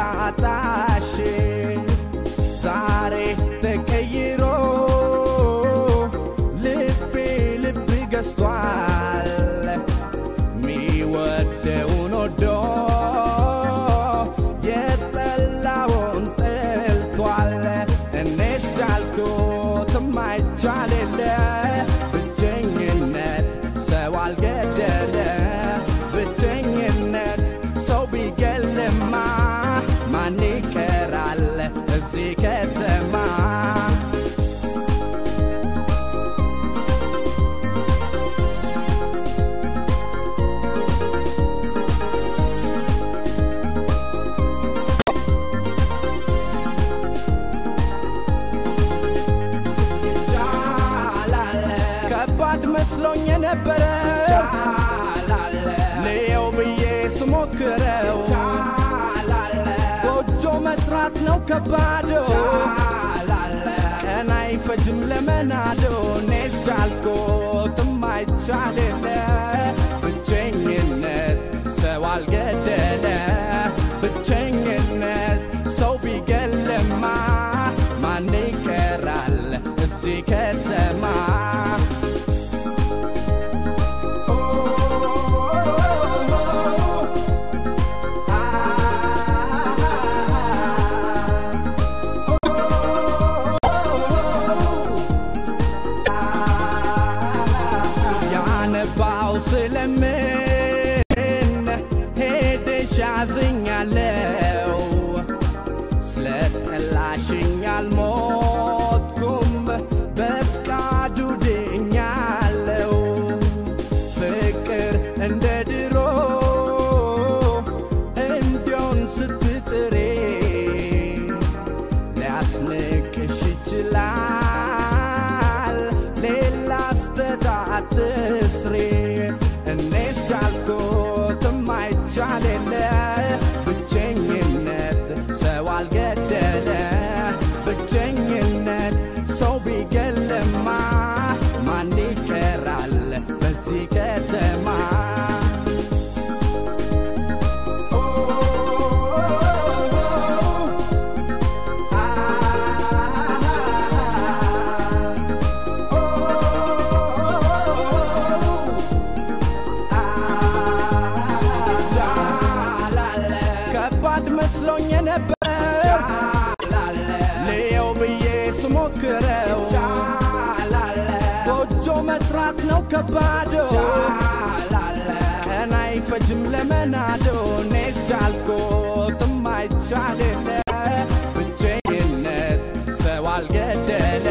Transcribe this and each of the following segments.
ላጣሽ ዛሬ ተቀይሮ ልቤ ልብ ገዝቷል ሚወደውን ወዶ የጠላውን ጠልቷል እኔስ ቻልኩት ማይቻል የለ ብቸኝነት ሰው አልገደለ ብቸኝነት ሰው ቢገልማ ማን ይቀራል እዚህ ከተማ ከባድ መስሎኝ የነበረ ልየው ብዬ ስሞክረው ጎጆ መስራት ነው ከባዶ ቀን አይፈጅም ለመናዶ እኔስ ቻልኩት ማይቻል የለ ብቸኝነት ሰው አልገደለ ብቸኝነት ሰው ቢገልማ ማን ይቀራል እዚህ ከተማ ያነባው ስለምን ሄደሽ አዝኛለው ስለጠላሽኝ አልሞትኩም በፍቃዱ ድኛለው ፍቅር እንደ ድሮ እንዲሆን ስትጥሬ ሊያስንቅሽ ይችላል ሌላ ስተታት ስሬ እኔስ ቻልኩት ማይቻል የለ ብቸኝነት ሰው አልገደለ ብቸኝነት ሰው ቢገልማ ማን ይቀራል በዚህ ከተማ ከባድ መስሎኝ ነበር ልየው ብዬ ስሞክረው ጎጆ መስራት ነው ከባዶ ቀን አይፈጅም ለመናዶ እኔስ ቻልኩት ማይቻል የለ ብቸኝነት ሰው አልገደለ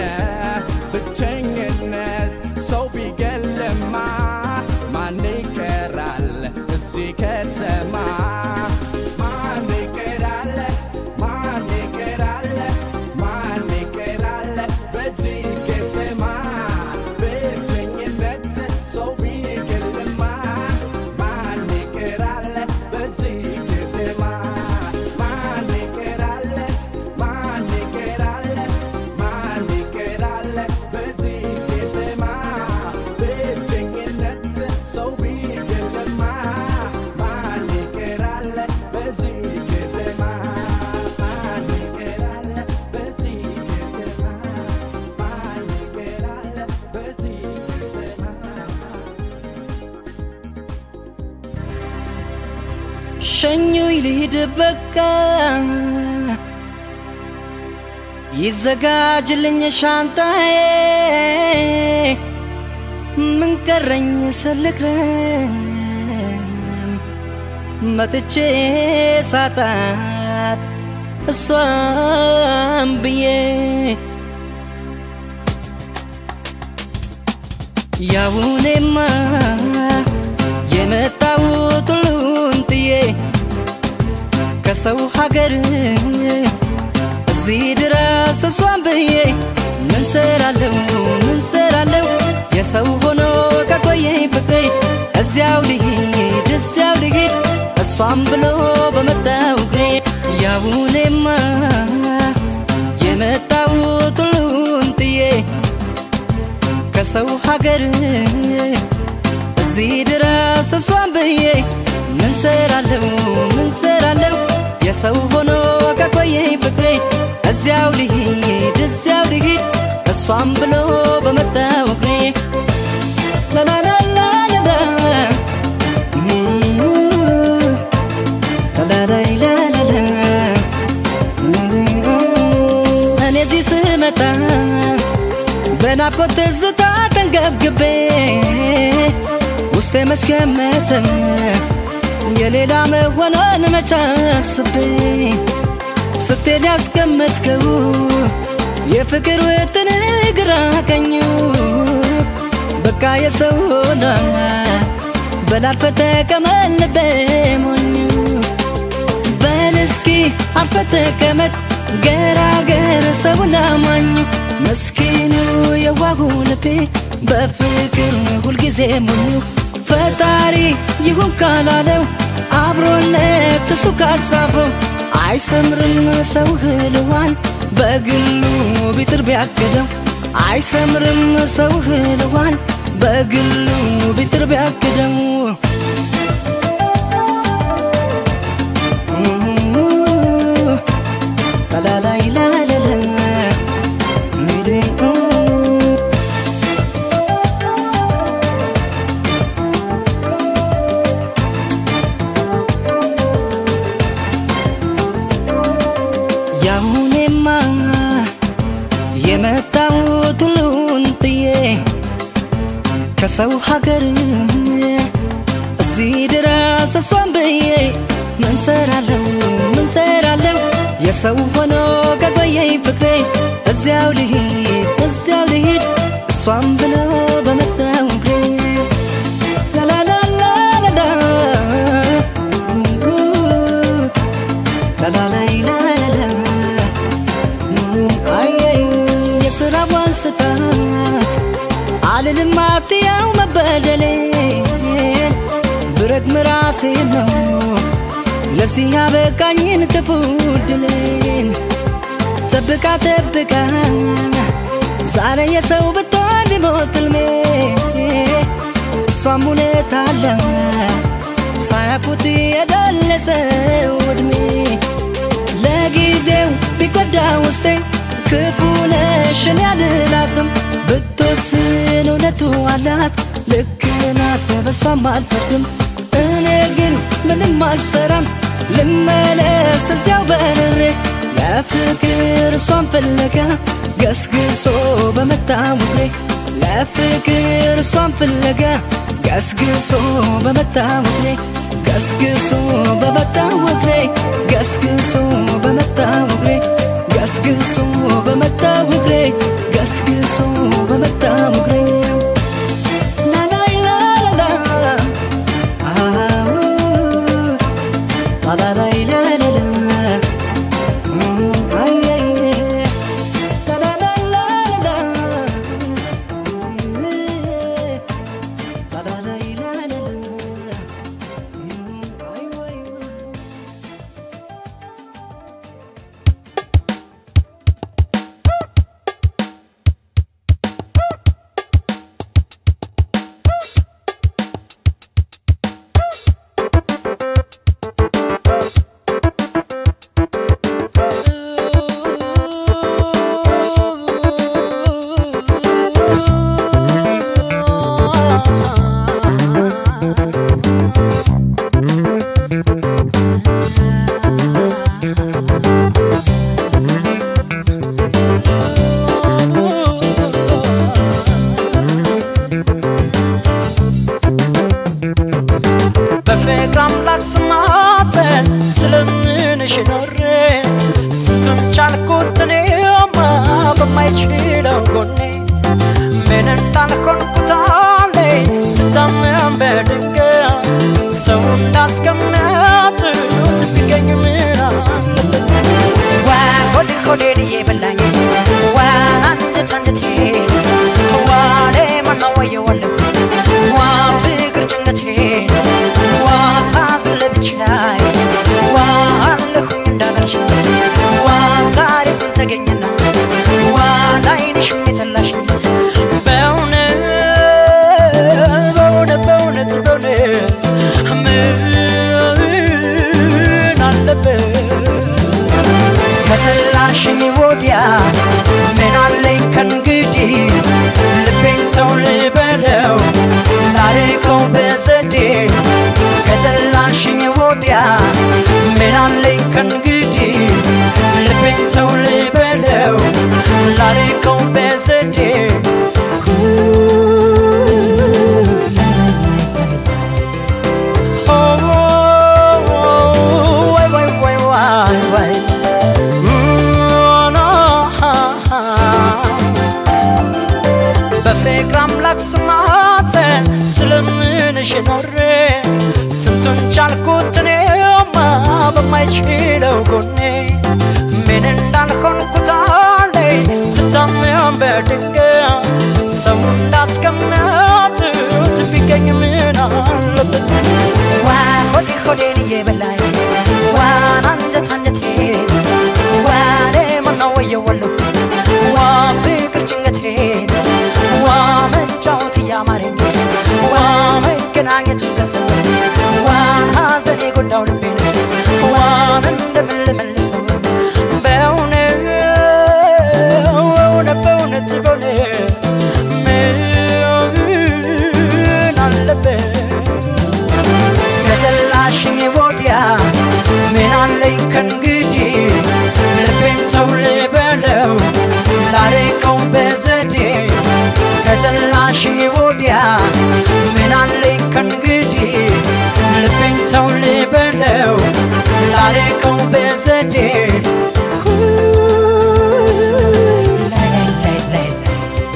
ብቸኝነት ሰው ቢገልማ ማን ይቀራል እዚህ ከተማ ማን ይቀራል ማን ይቀራል ማን ይቀራል በዚህ ከተማ ብቸኝነት ሰው ቢገልማ ማን ይቀራል በዚህ ከተማ ማን ይቀራል ማን ይቀራል ማን ይቀራል በዚህ ከተማ ብቸኝነት ሰው ቢገልማ ማን ይቀራል በዚህ ከተማ ማን ይቀራል በዚህ ከተማ ማን ይቀራል በዚህ ከተማ ሸኙኝ ልሂድ በቃ ይዘጋጅልኝ ሻንጣዬ ምን ቀረኝ ስልክረን መጥቼ ሳጣት እሷም ብዬ ያውኔማ የመጣሁት ሁሉን ጥዬ ከሰው ሀገር እዚህ ድረስ እሷን ብዬ ምን ሰራለው ምን ሰራለው የሰው ሆኖ ከቆየኝ ፍቅሬ እዚያው ልሂድ እዚያው ልሂድ እሷም ብሎ በመጣው እግሬ ያውኔማ የመጣሁት ሁሉን ጥዬ ከሰው ሀገር እዚህ ድረስ እሷን ብዬ ምን ሰራለው ምን ሰራለው የሰው ሆኖ እዚያው ልሂድ እዚያው ልሂድ እሷም ብሎ በመጣው እግሬ ላላላላላ ላላላላላ እኔ እዚህ ስመጣ በናፍቆት ትዝታ ተንገብግቤ ውስጤ መች ገመተ የሌላ መሆኗን መች አስቤ ስትሄድ ያስቀመጥከው የፍቅር ውጥን ግራ ቀኙ በቃ የሰው ሆና በላልፈ ተቀመጥ ልቤ ሞኙ በል እስኪ አርፈ ተቀመጥ ገራገር ሰውን አማኙ መስኪኑ የዋሁ ልቤ በፍቅር ሁልጊዜ ሞኙ ፈጣሪ ይሁን ካላለው አብሮነት እሱ ካልጻፈው አይሰምርም ሰው ህልዋን በግሉ ቢጥር ቢያቅደው አይሰምርም ሰው ህልዋን በግሉ ቢጥር ቢያቅደው ላላላይላላላ ያሁኔማ የመጣሁት ሁሉን ጥዬ ከሰው ሀገር እዚህ ድረስ እሷን ብዬ ምን ሰራለው ምን ሰራለው የሰው ሆኖ ከቆየኝ ፍቅሬ እዚያው ልሂድ እዚያው ልሂድ እሷን ብሎ በመጣው እግሬ ላላላላላ ላላላይላላ አየኝ የስራዋን ስታት አልልም አትያው መበደሌን ብረት ምራሴ ነው ለዚህ ያበቃኝን ክፉ ድሌን ጠብቃ ጠብቃ ዛሬ የሰው ብትሆን ቢሞት ሕልሜ እሷም ሁኔታ አለ ሳያውቁት የደለሰው ዕድሜ ለጊዜው ቢጎዳ ውስጤ ክፉ ነሽን ያልላትም ብትወስን እውነቱ አላት ልክ ናት በሷም አልፈርድም እኔ ግን ምንም አልሰራም ልመለስ እዚያው በርሬ ለፍቅር እሷን ፍለጋ ገስግሶ በመጣው እግሬ ለፍቅር እሷን ፍለጋ ገስግሶ በመጣው እግሬ ገስግሶ በመጣው እግሬ ገስግሶ በመጣው እግሬ ገስግሶ በመጣው እግሬ ገስግሶ በመጣው እግሬ ላላይላላላ አዎ ላላላይላላላ አየየ ላላላላላ ላላላይላላላ አይ ወይ በፍቅር አምላክ ስማተን ስለምንሽ ኖሬ ስንቱን ቻልኩት እኔማ በማይችለው ጎኔ ምን እንዳልሆንኩት አለኝ ስታመም በድንገት ሰው እንዳስቀመጡት ቢገኝ ምን አለበት ዋ ሆዴ ሆዴን እየበላኝ ዋ አንጀት አንጀቴ ዋ ሌማና ወየዋለሁ ዋ ፍቅር ጭንቀቴ ዋ ሳዝን ለብቻዬ ዋ አለሁኝ እንዳላልሽ ዋ ዛሬስ ምን ተገኘና ዋ ላይንሽ የተላሽ በእውነት በእውነት በእውነት በእውነት ምን አለበት ከተላሽኝ ወዲያ ምን አለኝ ከእንግዲህ ልቤን ተው ልበለው ላርቀው በዘዴ ከጠላሽኝ ወዲያ ምን አለኝ ከእንግዲህ ልቤን ተው ልበለው ላርቀው በዘዴ ወይ ወይ ወይ ወይ ወይ በፍቅር አምላክ ስማተ ስለምንሽ ኖሬ ስንቱን ቻልኩት እኔማ በማይችለው ጎኔ ምን እንዳልሆንኩት አለኝ ስታምም በድንገት ሰው እንዳስቀምጡት ቢገኝ ምን አለበት ዋ ሆዴ ሆዴን እየበላኝ ዋን አንጀት አንጀቴን ዋኔ ማነው ወየወለሁ ዋ ፍቅር ጭንቀቴን ዋ መጫወት እያማረኝ ዋ መገናኘት ከሰው ዋን ሐዘን የጎዳው ልቤን ዋን እንደምን ልመልሰው በእውነት በእውነት በእውነት በእውነት ምን አለበት ከጠላሽኝ ወዲያ ምን አለኝ ከእንግዲህ ልቤን ተው ልበለው ላርቀው በዘዴ ከጠላሽኝ ወዲያ ምን አለኝ ከእንግዲህ ልቤን ተው ልበለው ላርቀው በዘዴ ላይ ላይ ላይ ላይ ላይ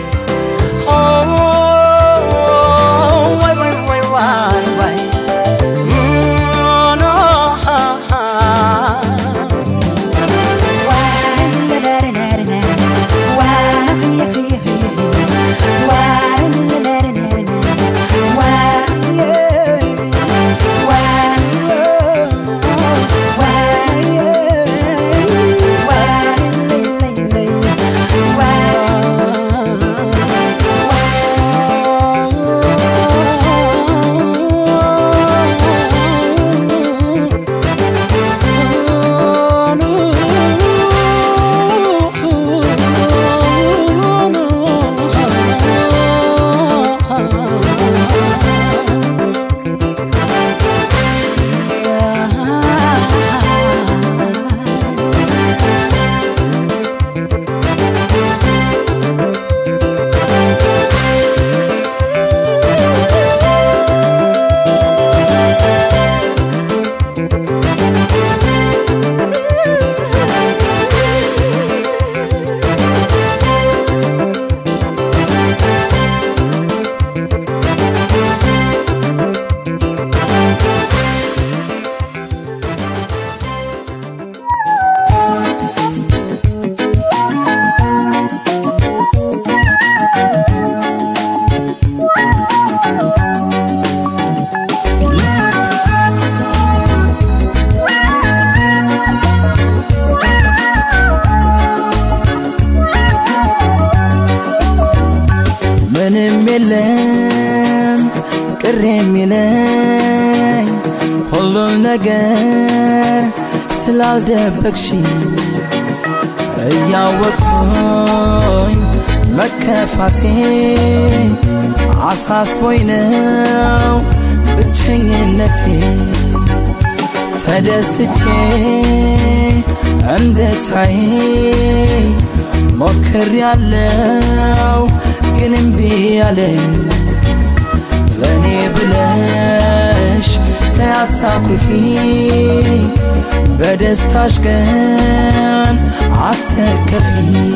ወይ ወይ ወይ ወይ ወይ ምንም የለም ቅር የሚለኝ ሁሉም ነገር ስላልደበቅሽ እያወቅኩኝ መከፋቴ አሳስቦኝ ነው ብቸኝነቴ ተደስቼ እንድታይ ሞክር ያለው ግን እምቢ አለኝ ለእኔ ብለሽ ተያታኩፊ በደስታሽ ቀን አትከፊ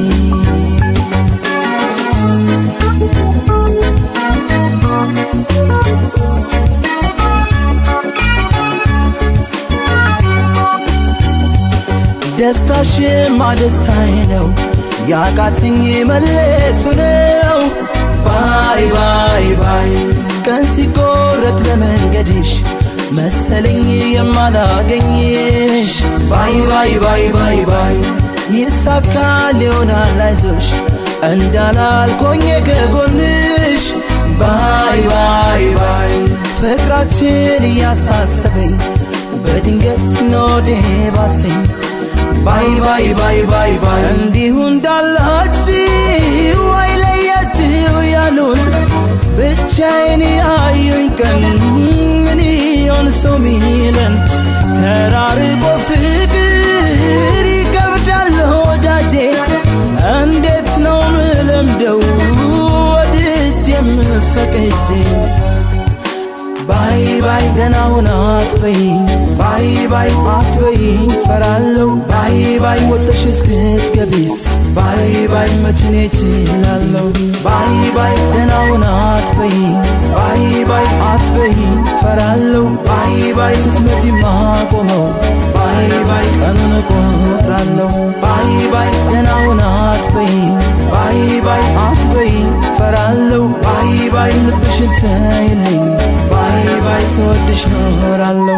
ደስታሽማ ደስታዬ ነው ያቃተኝ መለቱ ነው ባይ ባይ ባይ ቀን ሲቆረጥ ለመንገድሽ መሰለኝ የማላገኝሽ ባይ ባይ ባይ ባይ ባይ ይሳካል ይሆናል አይዞሽ እንዳላልኮኝ ከጎንሽ ባይ ባይ ባይ ፍቅራችን እያሳሰበኝ በድንገት ኖዴ ባሰኝ ባይ ባይ ባይ ባይ ባይ እንዲሁ እንዳላችሁ አይለያችሁ ያሉን ብቻዬን ያዩኝ ቀን ምን ይሆን ሰው ሚለን ተራርቆ ፍቅር ይከብዳል ወዳጄ እንዴት ነው ምለምደው ወድጄ የምፈቅጄ ባይ ባይ ደህና ሁን አትበይኝ ባይ ባይ አትበይኝ ፈራለው ባይ ባይ ወጥሽ እስክትገቢስ ባይ ባይ መችኔ እችላለሁ ባይ ባይ ደህና ሁን አትበይኝ ባይ ባይ አትበይኝ ፈራለው ባይ ባይ ስትመጪ ማቆመው ባይ ባይ ቀኑን እቆጥራለሁ ባይ ባይ ደህና ሁን አትበይኝ ባይ ባይ አትበይኝ ፈራለው ባይ ባይ ልብሽን ተይልኝ ባይ ባይ ስወድሽ ኖራለሁ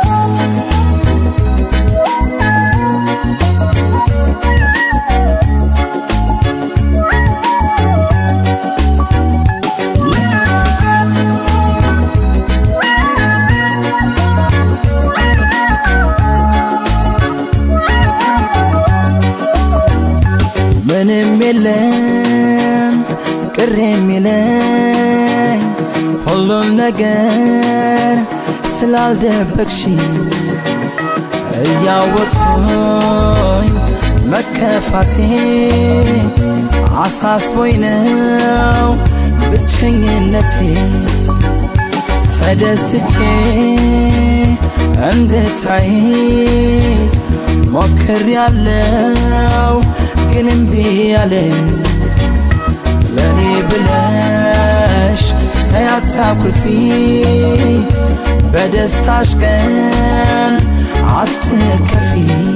ምንም የለም ቅር የሚለኝ ሁሉም ነገር ስላልደበቅሽ እያወቅኩኝ መከፋቴ አሳስቦኝ ነው ብቸኝነቴ ተደስቼ እንድታይ ሞክር ያለው ግን እምቢ አለኝ ለእኔ ብለሽ ተያታኩርፊ በደስታሽ ቀን አትከፊ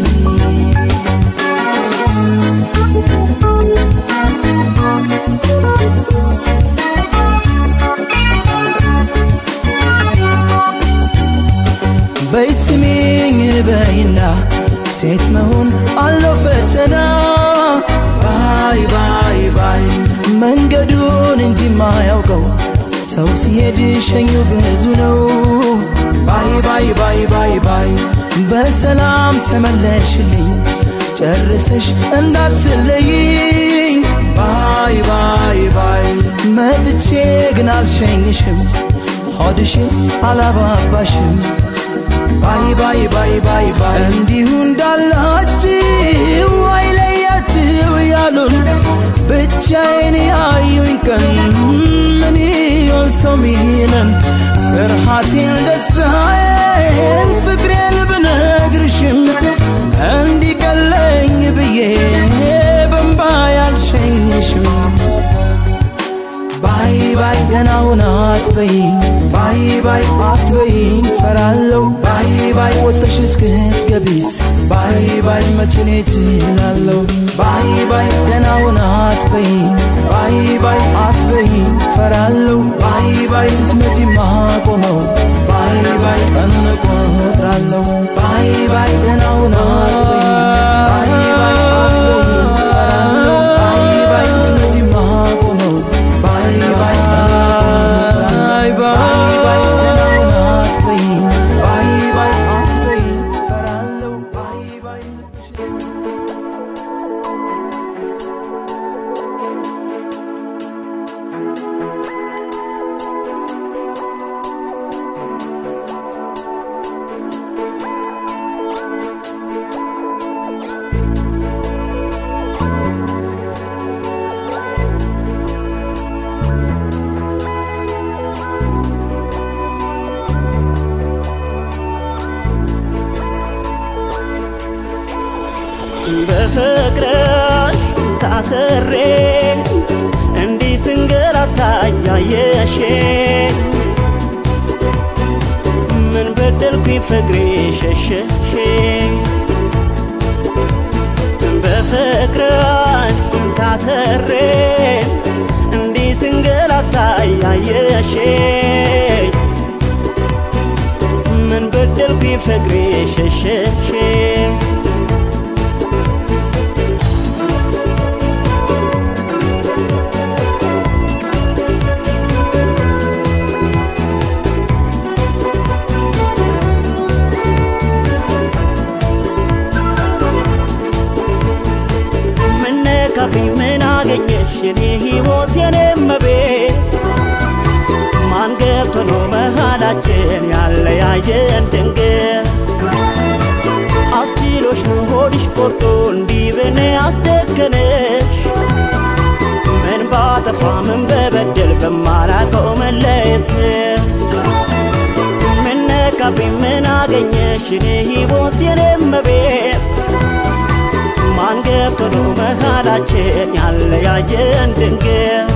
በይስሚኝ በይና ሴት መሆን አለው ፈተና ባይ ባይ ባይ መንገዱን እንጂ ማያውቀው ሰው ሲሄድ ሸኙ ብዙ ነው ባይ ባይ ባይ ባይ ባይ በሰላም ተመለሽልኝ ጨርሰሽ እንዳትለይኝ ባይ ባይ ባይ መጥቼ ግን አልሸኝሽም ሆድሽን አላባባሽም ባይ ባይ ባይ ባይ ባይ እንዲሁ እንዳላችሁ አይለያችሁ ያሉን ብቻዬን ያዩኝ ቀን ምን ይሆን ሰው ሚለን ፍርሃቴን ደስታዬን ፍቅሬን ብነግርሽም እንዲቀለኝ ብዬ በንባ ያልሸኝሽም ባይ ባይ ደህና ሁን አትበይኝ ባይ ባይ አትበይኝ ፈራለው ባይ ባይ ወጥሽ እስክትገቢስ ባይ ባይ መችኔ እችላለሁ ባይ ባይ ደህና ሁን አትበይኝ ባይ ባይ አትበይኝ ፈራለው ባይ ባይ ስትመጪ ማቆመው ባይ ባይ ቀኑን እቆጥራለሁ ባይ ባይ ደህና ሁን አትበይኝ ባይ ባይ አትበይኝ ፈራለው ባይ ባይ ስትመጪ ማቆመው ባይ ባይ ባይ ባይ ደህና ሁን አትበይኝ ባይ ባይ አትበይኝ ፈራለው ባይ ባይ ልብሽን በፍቅርሽ ታስሬ እንዲህ ስንገላታ ያየሽ ምን በደልኩኝ ፍቅሬ ሸሸሽ በፍቅርሽ ታስሬ እንዲህ ስንገላታ ያየሽ ምን በደልኩኝ ፍቅሬ ሸሸሽ የኔ ሕይወት የኔ መቤት ማን ገብቶ ነው መሃላችን ያለያየን ድንገት አስችሎሽ ነው ሆድሽ ቆርጦ እንዲህ በኔ አስጨከነሽ ምን ባጠፋ ምን በበደል በማላቀው መለየትሽ ምን ነካብኝ ምን አገኘሽ እኔ ሕይወት የኔ መቤት ማን ገብቶ ነው መሃላችን ያለያየን ድንገት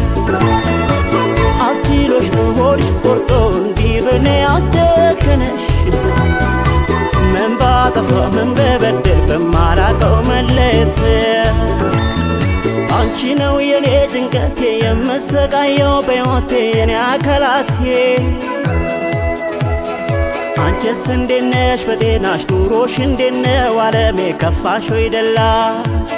አስችሎሽ ነው ሆድሽ ቆርጦ እንዲህ በኔ አስጨከነሽ ምን ባጠፋ ምን በበደል በማላቀው መለየት አንቺ ነው የኔ ጭንቀቴ የምሰቃየው በሕይወቴ የኔ አካላቴ አንቺስ እንዴት ነሽ በጤናሽ ኑሮሽ እንዴት ነው አለሜ ከፋሽ ወይ ደላሽ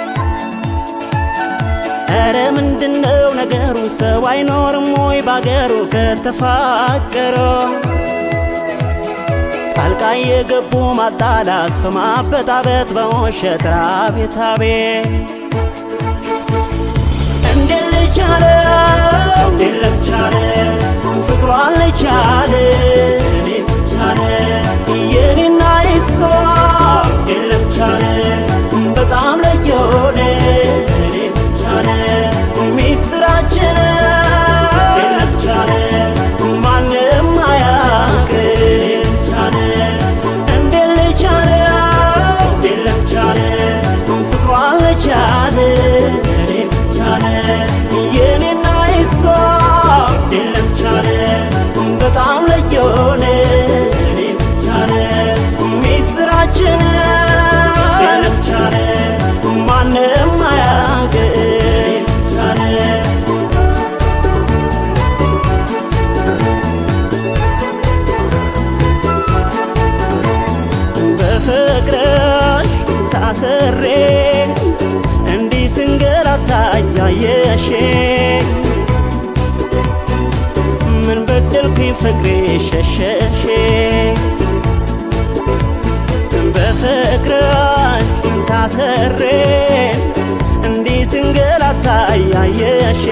ኧረ ምንድነው ነገሩ ሰው አይኖርም ወይ ባገሩ ከተፋቀረ ጣልቃ የገቡ ማጣላት ሰው ማበጣበጥ በውሸት ራቤት አቤት እንዴት ልቻለ እንዴት ለምቻለ ፍቅሯን ልቻለ እኔ ብቻለ የኔና የሷ እንዴት ለምቻለ በጣም ለየሆነ እኔ ብቻለ ሚስጥራችን እንዴት ለምቻለ ማንም አያውቅ እኔ ብቻለ እንዴት ልቻለ እንዴት ለምቻለ ፍቅሯን ልቻለ እኔ ብቻለ የኔና የሷ እንዴት ለምቻለ በጣም ለየሆነ እኔ ብቻለ ሚስጥራችን እንዴት ለምቻለ ማንም አያውቅ እኔ ብቻለ በፍቅርሽ ታስሬ እንዲህ ስንገላታ እያየሽ ምን በደልኩኝ ፍቅሬ ሸሸሽ በፍቅርሽ ታስሬ እንዲህ ስንገላታ እያየሽ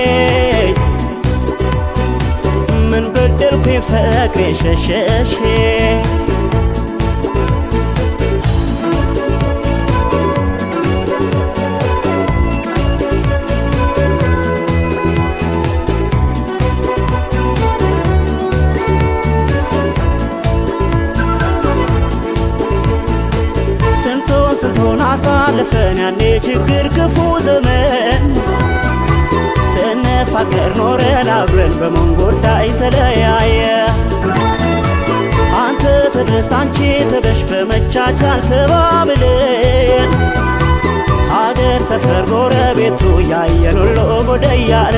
ምን በደልኩኝ ፍቅሬ ሸሸሽ ስንቱን ስንቱን አሳልፈን ያኔ ችግር ክፉ ዘመን ስንፋቀር ኖረን አብረን በመንጎዳ ተለያየ አንተ ተበስ አንቺ ተበሽ በመቻቻል ተባብለን ሀገር ሰፈር ጎረቤቱ ያየን ሁሉ ጎደ እያለ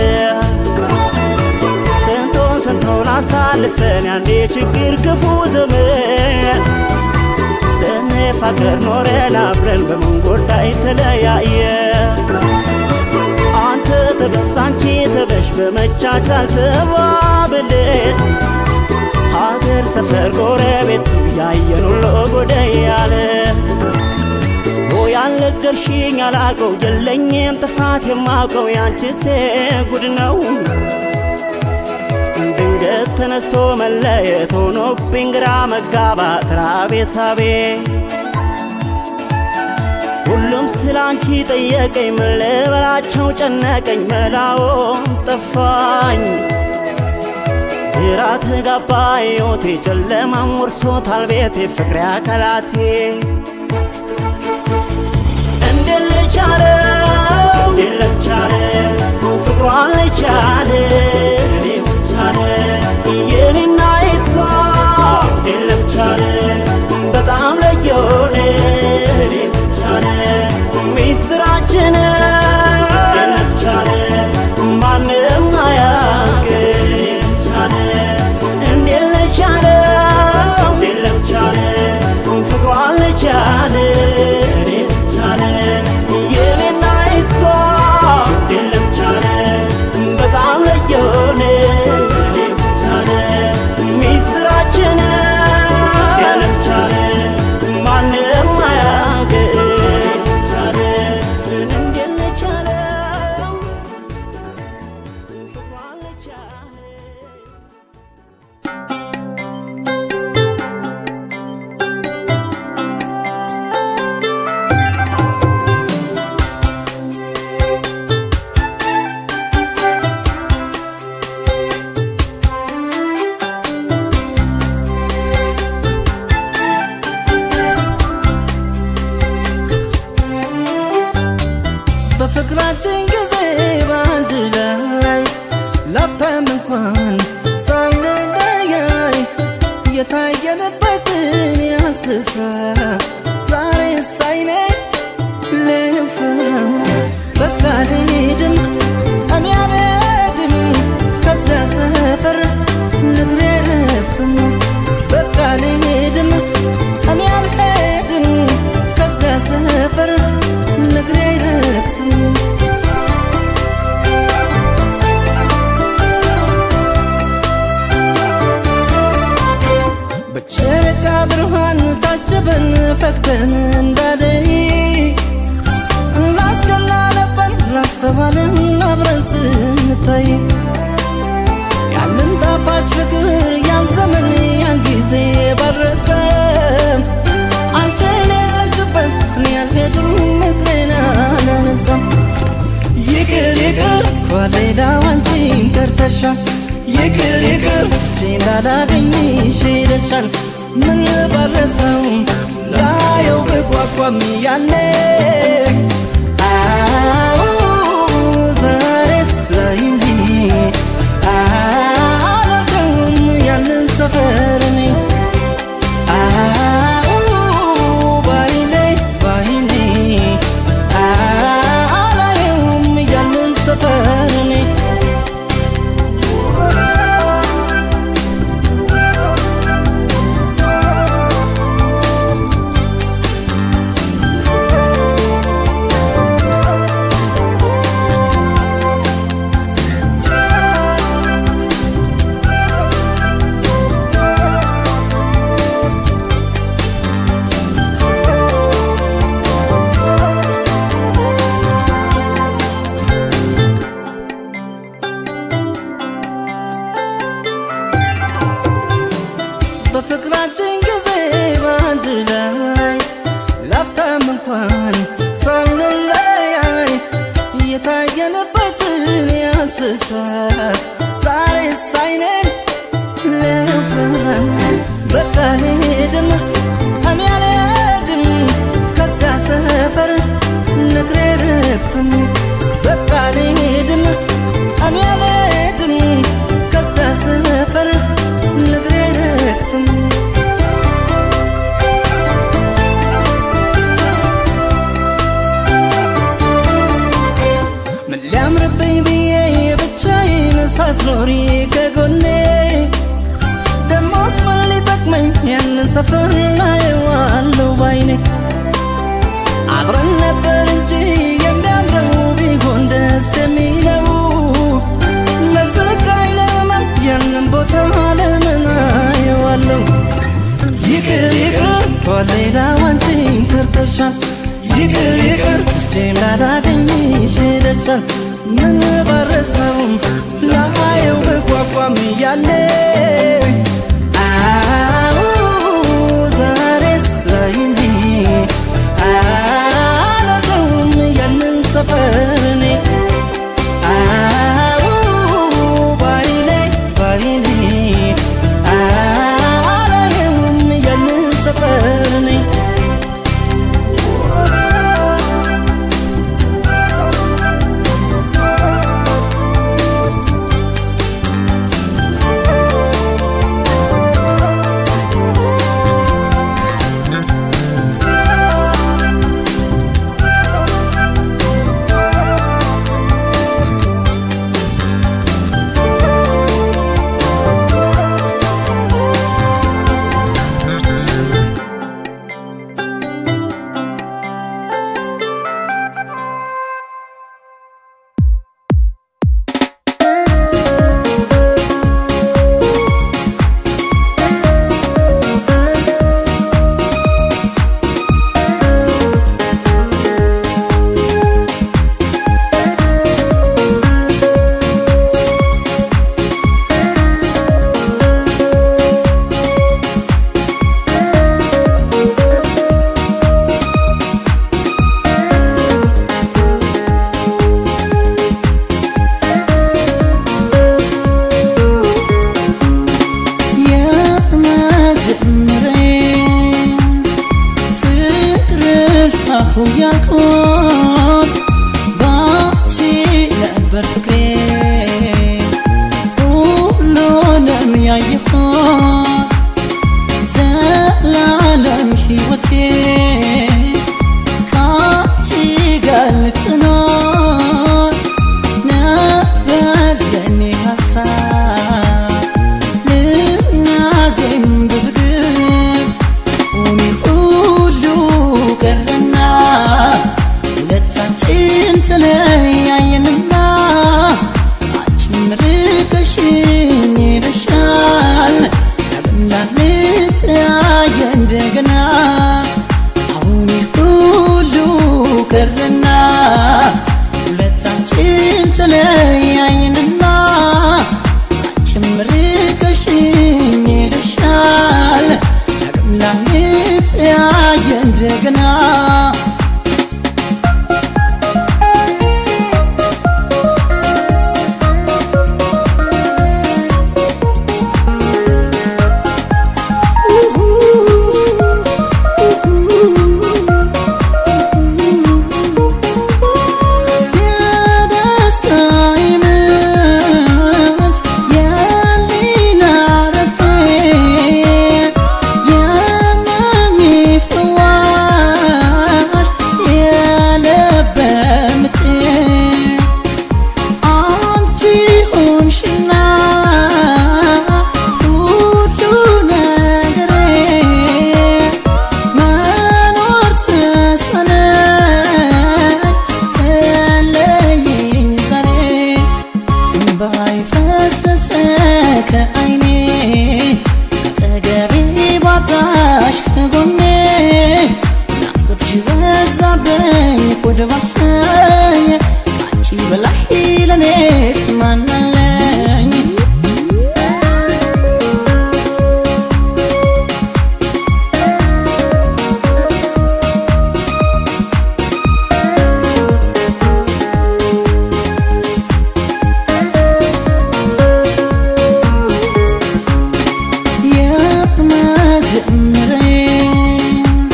ስንቱን ስንቱን አሳልፈን ያኔ ችግር ክፉ ዘመን ስንፋቀር ኖረን አብረን በመንጎዳ ተለያየ አንተ ተበስ አንቺ ተበሽ በመቻቻል ተባብለን ሀገር ሰፈር ጎረቤቱ ያየን ሁሉ ጎደ ያለ ያልነገርሽኝ አላቀው የለኝም ጥፋት የማውቀው ያንቺስ ጉድ ነው ድንገት ተነስቶ መለየት ሆኖብኝ ግራ መጋባት ራቤት አቤት ሁሉም ስለ አንቺ ጠየቀኝ ምን ልበላቸው ጨነቀኝ መላውን ጠፋኝ ግራ ተጋባ ሕይወቴ ጨለማም ወርሶታል ቤቴ ፍቅሬ አካላቴ እንዴት ልቻለ እንዴት ለቻለ ፍቅሯን ልቻለ እኔ ብቻለ የኔና የሷ እንዴት ለቻለ በጣም ለየሆነ እኔ ብቻለ ሚስጥራችን እንዴት ለቻለ ማንም አያውቅ እኔ ብቻለ እንዴት ለቻለ እንዴት ለቻለ ፍቅሯን ልቻለ ስፍራ ዛሬ ሳይኔ ልፍራ በቃ ልሄድም እኔ አልሄድም ከዚያ ሰፈር ንግሬ ረፍትም በቃ ልሄድም እኔ አልሄድም ከዚያ ሰፈር ንግሬ ረፍትም በጨረቃ ብርሃን ታጅበን ፈክተን እንዳደይ እናስቀና ነበር ላስተዋልን አብረን ስንታይ ያንን ጣፋጭ ፍቅር ያን ዘመን ያን ጊዜ ባረሰም አንቺ የሌለሽበት እኔ አልሄድም እግሬን አላነሳም ይቅር ይቅር ከሌላው አንቺን ቀርተሻል ይቅር ይቅር እጄ እንዳላገኝሽ ሄደሻል ምን ባረሰው ላየው ብጓጓም ያኔ አዎ ዛሬስ ላይ እንጂ አላውቅም ያንን ሰፈር እኔ አዎ ባይኔ ባይኔ አላየውም ያንን ሰፈር እኔ በፍቅራችን ጊዜ በአንድ ላይ ላፍታም እንኳን ሳንለያይ የታየንበትን ያስፍራ ዛሬ ሳይኔን ለፍራን በቃ ልሄድም እኔ አልሄድም ከዚያ ሰፈር ንግሬ ረፍትም በቃ ልሄድም እኔ አልሄድም ከዚያ ሰፈር ንግሬ ረፍትም ምን ሊያምርብኝ ብዬ ብቻዬን ሳትኖሪ ከጎኔ ደሞስ ምን ሊጠቅመኝ ያንን ሰፈር ናየዋለሁ ባይኔ አብረን ነበር እንጂ የሚያምረው ቢሆን ደስ የሚለው ለስቃይ ለመም ያንን ቦታ ለምን አየዋለሁ ይቅር ይቅር ከሌላው አንቺን ከርተሻል ይቅር ይቅር እጄም ላላገኝሽ ሄደሻል ምን ባረሰውም ላየው ብጓጓም ያኔ አዎ ዛሬስ ላይ እንጂ አላውቀውም ያንን ሰፈር እኔ አዎ ባይኔ ባይኔ አላየውም ያንን ሰፈር እኔ ያልኩት ባንቺ ነበር ፍቅሬ ሁሉንም ያየሁት ዘላለም ወደ ባሰኝ አንቺ በላይ ለኔስ ማናለኝ የመጀመሪያ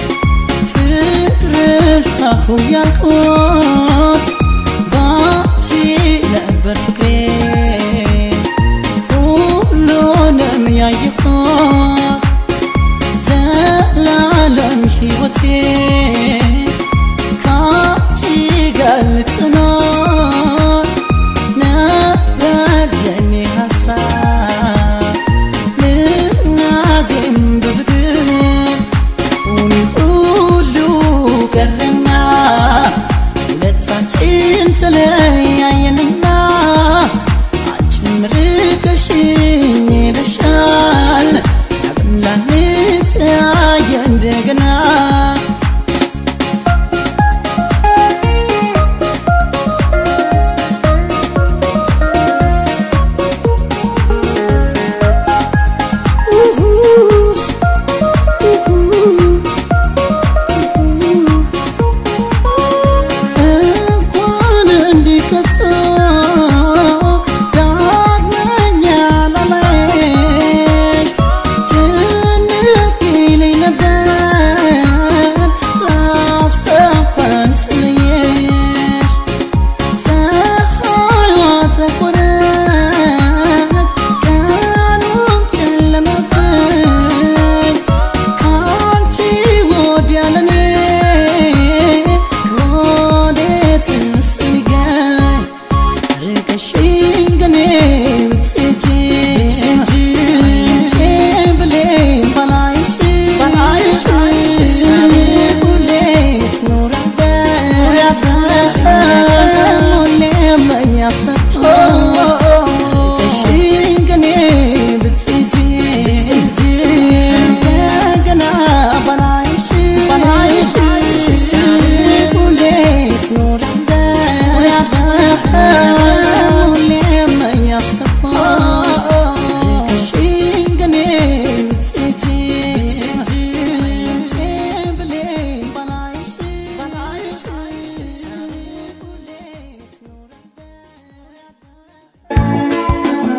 ፍቅርሽ አሁ ያልኩት ባንቺ ነበር ፍቅሬ ሁሉንም ያየሁት ዘላለም ሕይወቴ ካንቺ ጋር ልትኖር ነበር የኔ ሀሳብ ልናዜም በፍቅር ሁኒ ሁሉ ቀረና ሁለታችን ተለያየንና አንቺም ርቀሽኝ ሄደሻል ዳግም ላንተያየ እንደገና እንኳን እንዲከቶ ዳግመኛ ላላይሽ ጭንቅ ይለኝ ነበር ላፍታ እንኳን ስለየሽ ፀሐይዋ ጠቆረች ቀኑም ጨለመብኝ ካንቺ ወዲያ ለኔ ከወዴትስ ሊገኝ ርቀሽኝ ግን ብትሄጂ አንቺ ብሌን ባላይሽ ሳቤ ሁሌ ትኖራለች ሁሌም እያሰብኩት ርቀሽኝ ግን ብትሄጂ እንደገና ባላይሽ ሳቤ ሁሌ ትኖራለች ሁሌም እያሰብኩት ርቀሽኝ ግን ብትሄጂ ብሌን ባላይሽ ሳቤ ሁሌ ትኖራለች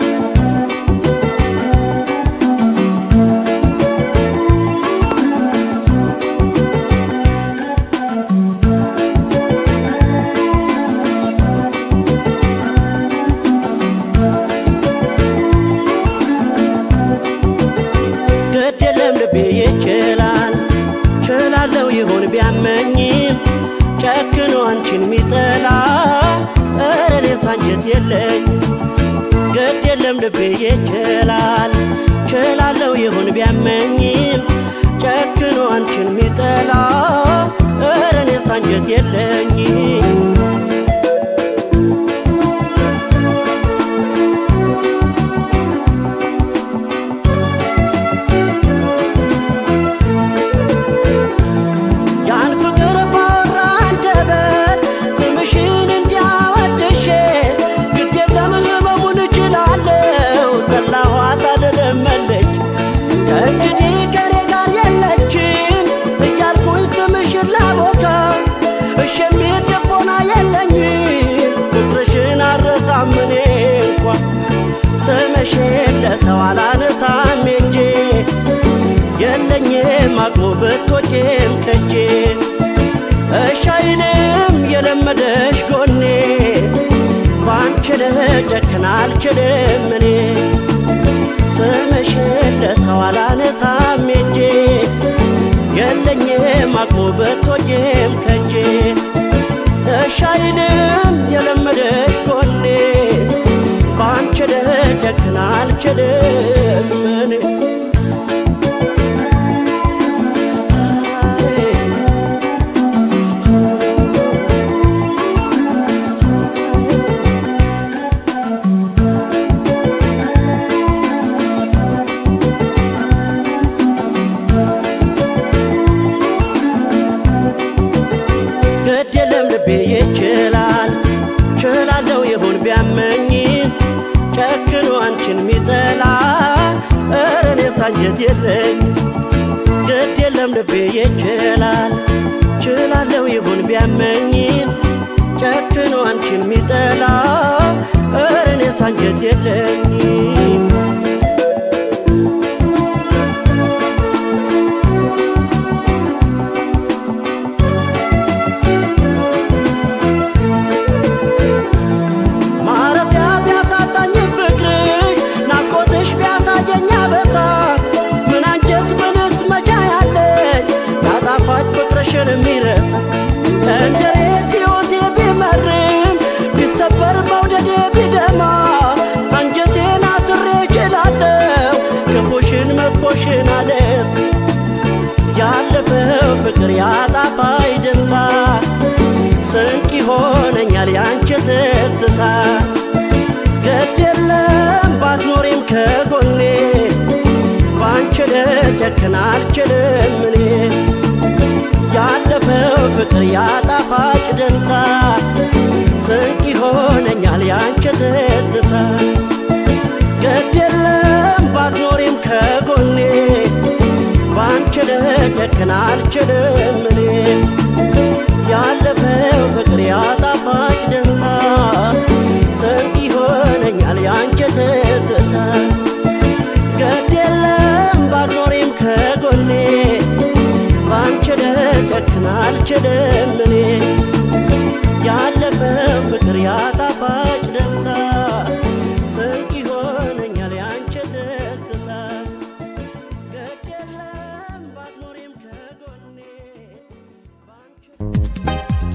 ግድ የለም ልቤ ይችላል ችላለው ይሆን ቢያመኝም ጨክኖ አንቺን ሚጠላ እረ እኔስ አንጀት የለኝ ግድ የለም ልቤ ይችላል ችላለው ይሆን ቢያመኝም ጨክኖ አንቺን ሚጠላ እረ እኔስ አንጀት የለኝም ያን ፍቅር ባወራ አንደበት ስምሽን እንዲያወድሼ ግዴለም ህመሙን እችላለሁ ጠላኋት አልለመለች ከእንግዲህ ከኔ ጋር የለችም እያልኩኝ ስምሽን ላቦካ እሽ የሚል ልቦና የለኝም ፍቅርሽን አረሳም እኔ እንኳ ስምሽን ለሰው አላነሳም ሄጄ የለኝም አቅሙ ብትወጪም ከጄ እሻይንም የለመደሽ ጎኔ ባንቺ ልጨክን አልችልም እኔ ስምሽን ለሰው አላነሳም ሄጄ የለኝም አቅሙ ብትወጪም ከጄ እሻይንም የለመደሽ ጎኔ ባንቺ ልጨክን አልችልም እኔ ግድ የለም ልቤ ይችላል ችላለው ይሁን ቢያመኝም ጨክኖ አንቺን ሚጠላ ኧረ እኔስ አንጀት የለኝ ግድ የለም ልቤ ይችላል ችላለው ይሁን ቢያመኝም ጨክኖ አንቺን ሚጠላ ኧረ እኔስ አንጀት የለኝም ማረፊያ ቢያታጣኝ ፍቅርሽ ናፍቆትሽ ቢያሳየኝ አበሳ ምን አንጀት ምንስ መቻ ያለኝ ያጣፋጭ ፍቅርሽን የሚረሳ እንደሬት ሕይወቴ ቢመርም ቢሰበር መውደዴ ቢደማ አንጀቴን አስሬ እችላለሁ ክፉሽን መጥፎሽን አለት ያለፈው ፍቅር ያጣፋይ ደስታ ስንቅ ይሆነኛል ያንቺ ትዝታ ግድ የለም ባትኖሪም ከጎኔ ባንቺ ልጨክን አልችልም እኔ ያለፈው ፍቅር ያጣፋጭ ደስታ ስንቅ ይሆነኛል ያንቺ ትዝታ ግድ የለም ባትኖሪም ከጎኔ ባንቺ ልጨክን አልችልም እኔ ያለፈው ፍቅር ያጣፋጭ ደስታ ስንቅ ይሆነኛል ያንቺ ትዝታ ግድ የለም ባትኖሪም ከጎኔ ባንቺ ልጨክን አልችልም እኔ ያለፈው ፍቅር ያጣፋጭ ደስታ ስንቅ ይሆነኛል ያንቺ ትዝታ ግድ የለም ባትኖሪም ከጎኔ ባንቺ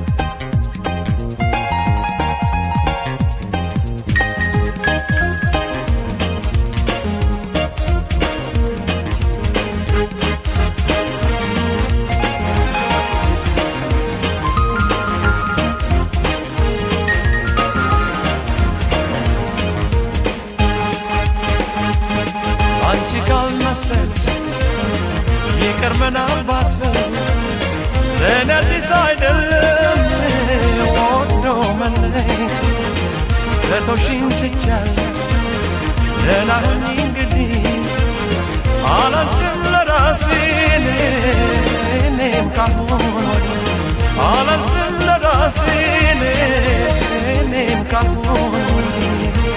አንቺ ካልመሰልሽ ይቅር ምናልባት ለእኔ አዲስ አይደለም ወዶ መለየት ለቶሽኝ ትቻለሁ ደህና ሁኚ እንግዲህ አላስብም ለራሴ እኔም ካሁን ወዲህ አላስብም ለራሴ እኔም ካሁን ወዲህ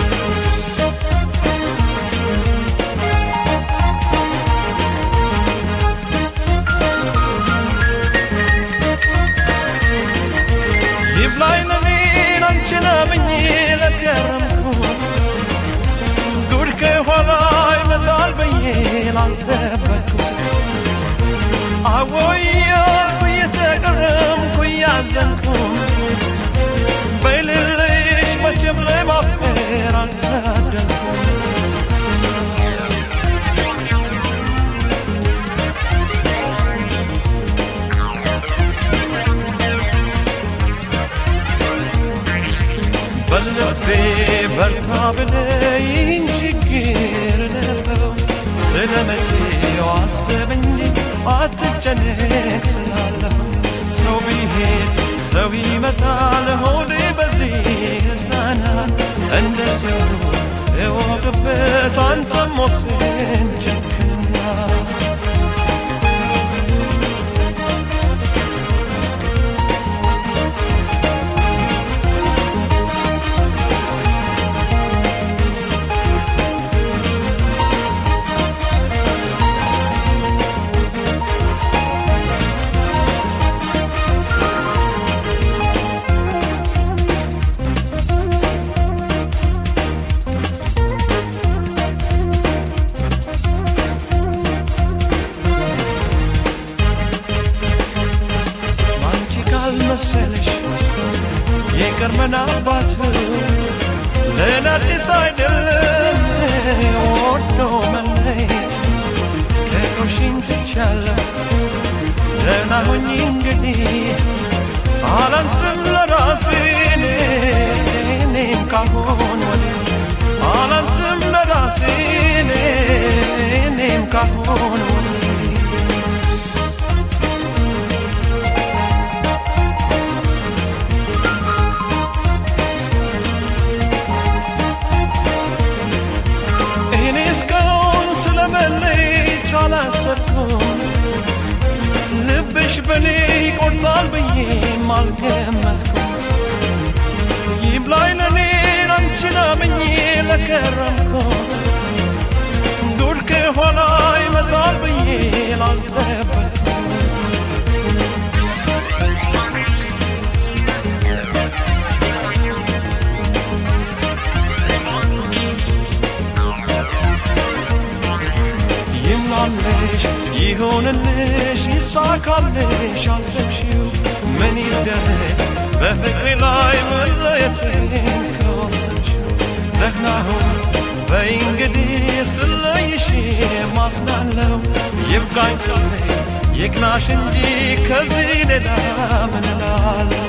ይብላኝ ለኔን አንቺን አምኜ ለገረምኩት ጉድ ከኋላ ይመጣል ብዬ ላልጠበቅኩት አወያልኩ እየተገረምኩ እያዘንኩ በይልልሽ መቼም ላይ ማፍቀር አልታደልኩም በልቤ በርታ ብለይኝ ችግር ለፈው ስለ መቼው አስበኝ አትጨነቅ ስላለሁ ሰው ቢሄድ ሰው ይመጣል ሆዴ በዚህ እዝናና እንደ ሰው እወቅበት አንተም ወስን ጨክና አንቺ ካልመሰለሽ የቅርብ ምናልባት ለእኔ አዲስ አይደለም ወዶ መለየት ከቶሽኝ ትቻለሁ ደህና ሁኚ እንግዲህ አላንስም ለራሴ እኔም ካሁን ወዲህ አላንስም ለራሴ እኔም ካሁን ወዲህ በኔ ይቆርጣል ብዬም አልገመትኩም ይብላኝ ለኔ አንቺን አምኜ ለከረምኩት ዱር ከኋላ ይመጣል ብዬ ላልጠበቅኩት ይምላለሽ ይሆንልሽ ይሳካልሽ አሰብሽው ምን ይደረግ በፍቅሬ ላይ መለየትን ከወሰንሽው ደህናሁን በይ እንግዲህ ስለይሽ ማስናለው ይብቃኝ ስልቴ ይቅናሽ እንጂ ከዚህ ሌላ ምን እላለሁ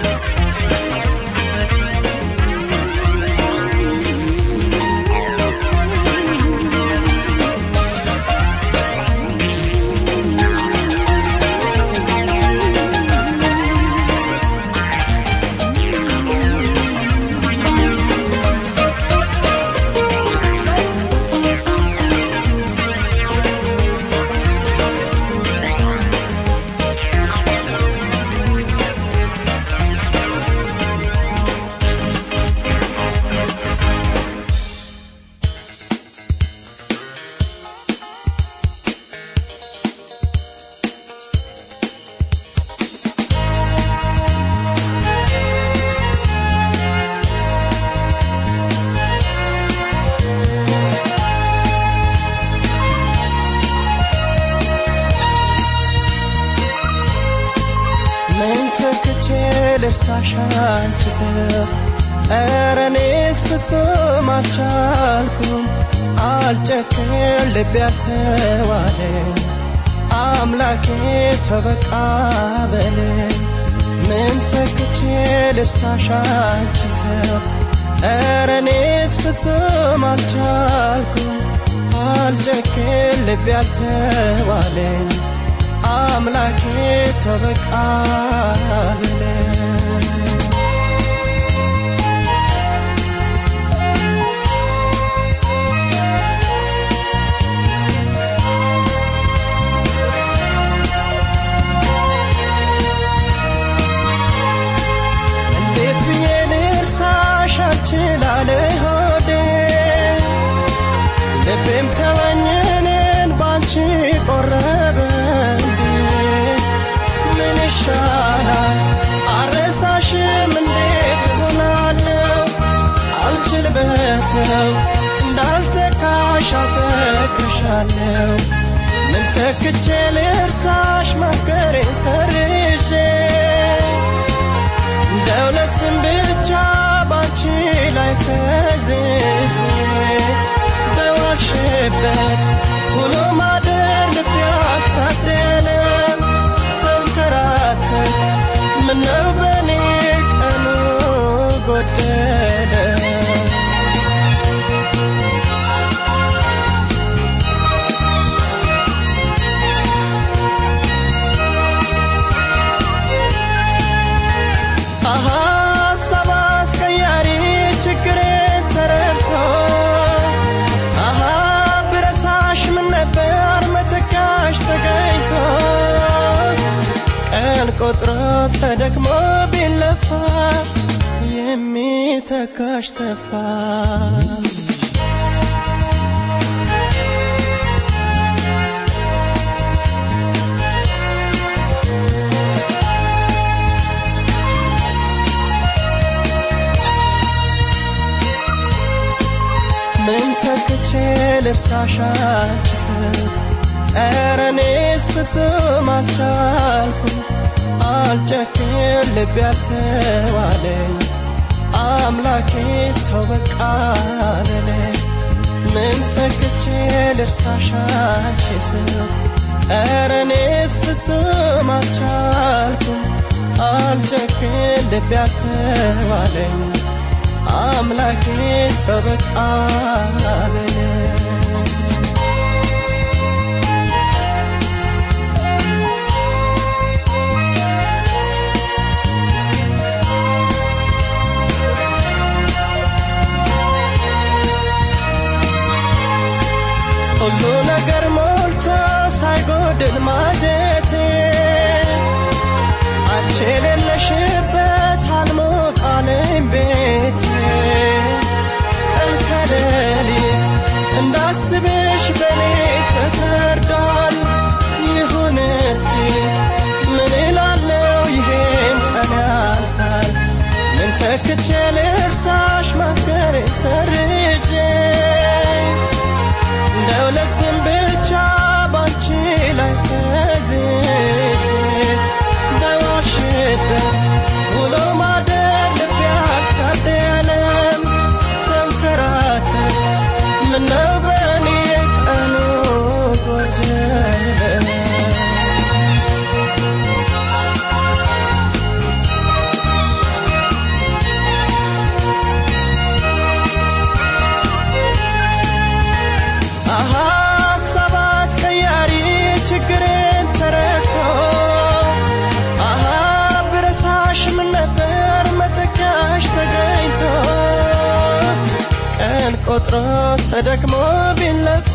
ምን ተክቼ ልርሳሽ አንቺ ሰው ኧረ እኔስ ፍጹም አልቻልኩም አልጨክን ልቤ አልተዋለም አምላኬ ተበቃ በለኝ ምን ተክቼ ልርሳሽ አንቺ ሰው ኧረ እኔስ ፍጹም አልቻልኩም አልጨክን ልቤ አልተዋለኝ አምላኬ ተበቃ በለኝ እንዴት ብዬ ልርሳሽ አልችላለ ሆዴ ልቤም ተመኘንን ባንቺ ቆረበ እንዴ ምን ይሻላል አረሳሽም እንዴት እሆናለሁ አልችል በሰው እንዳልተካሽ አፈቅርሻለሁ ምን ተክቼ ልርሳሽ ማፍቀሬ ሰርዤ እንደው ለስም ብቻ ባንቺ ላይ ፈዝዤ በዋልሽበት ውሎ ማደር ልቤ አልታደለም ተንከራተት ምነው በኔ ቀኑ ጎደለ ሀሳብ አስቀያሪ ችግሬን ተረድቶ አሃ ብረሳሽ ምን ነበር መተካሽ ተገኝቶ ቀን ቆጥሮ ተደክሞ ቢለፋ የሚተካሽ ተፋ ምን ተክቼ ልርሳሽ አንቺ ሰው ኧረ እኔስ ፍጹም አልቻልኩም አልጨክን ልቤ አልተዋለኝ አምላኬ ተው በቃ በለኝ ምን ተክቼ ልርሳሽ አንቺ ሰው ኧረ እኔስ ፍጹም አልቻልኩም አልጨክን ልቤ አልተዋለኝ አምላኬ ተበቃ በለኝ ሁሉ ነገር ሞልቶ ሳይጎድል ማጀቴ አንቺ የሌለሽበት አልሞቃለኝ ቤቴ ቀን ከሌሊት እንዳስብሽ በኔ ተፈርዷል። ይሁን እስኪ ምን እላለው ይሄም ቀን ያልፋል። ምን ተክቼ ልርሳሽ ማፍቀሬ ሰርዤ እንደው ለስም ብቻ ባንቺ ላይ ፈዝዤ እንዳይዋሽበት ውሎ ማደር ልቤ አልታደለም ተንከራተት ምነው በእኔ ቀኑ ጎደለ አሃ ሀሳብ አስቀያሪ ችግርን ተረድቶ አሃ ብረሳሽ ምን ነበር መተካሽ ተገኝቶ ቀን ቆጥሮ ተደክሞ ቢለፋ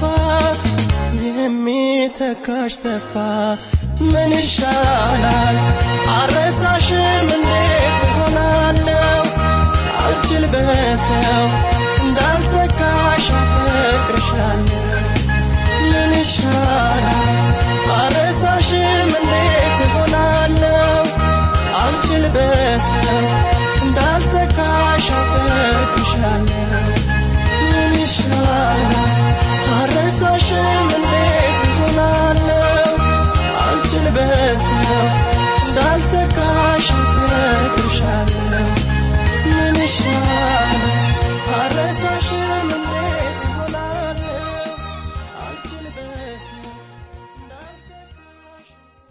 የሚተካሽ ተፋ ምን ይሻላል አረሳሽም እንዴት ሆናለው አልችል በሰው እንዳልተካሽ አፈቅርሻለሁ ምን ይሻላል አረሳሽም እንዴት ሆናለው አልችል በሰው እንዳልተካሽ አፈቅርሻለሁ ምን ይሻላል አረሳሽም እንዴት ሆናለው አልችል በሰው እንዳልተካሽ አፈቅርሻለሁ ምን ይሻላል አረሳሽም እንዴት ሆናለው አልችል በሰው እንዳልተካሽ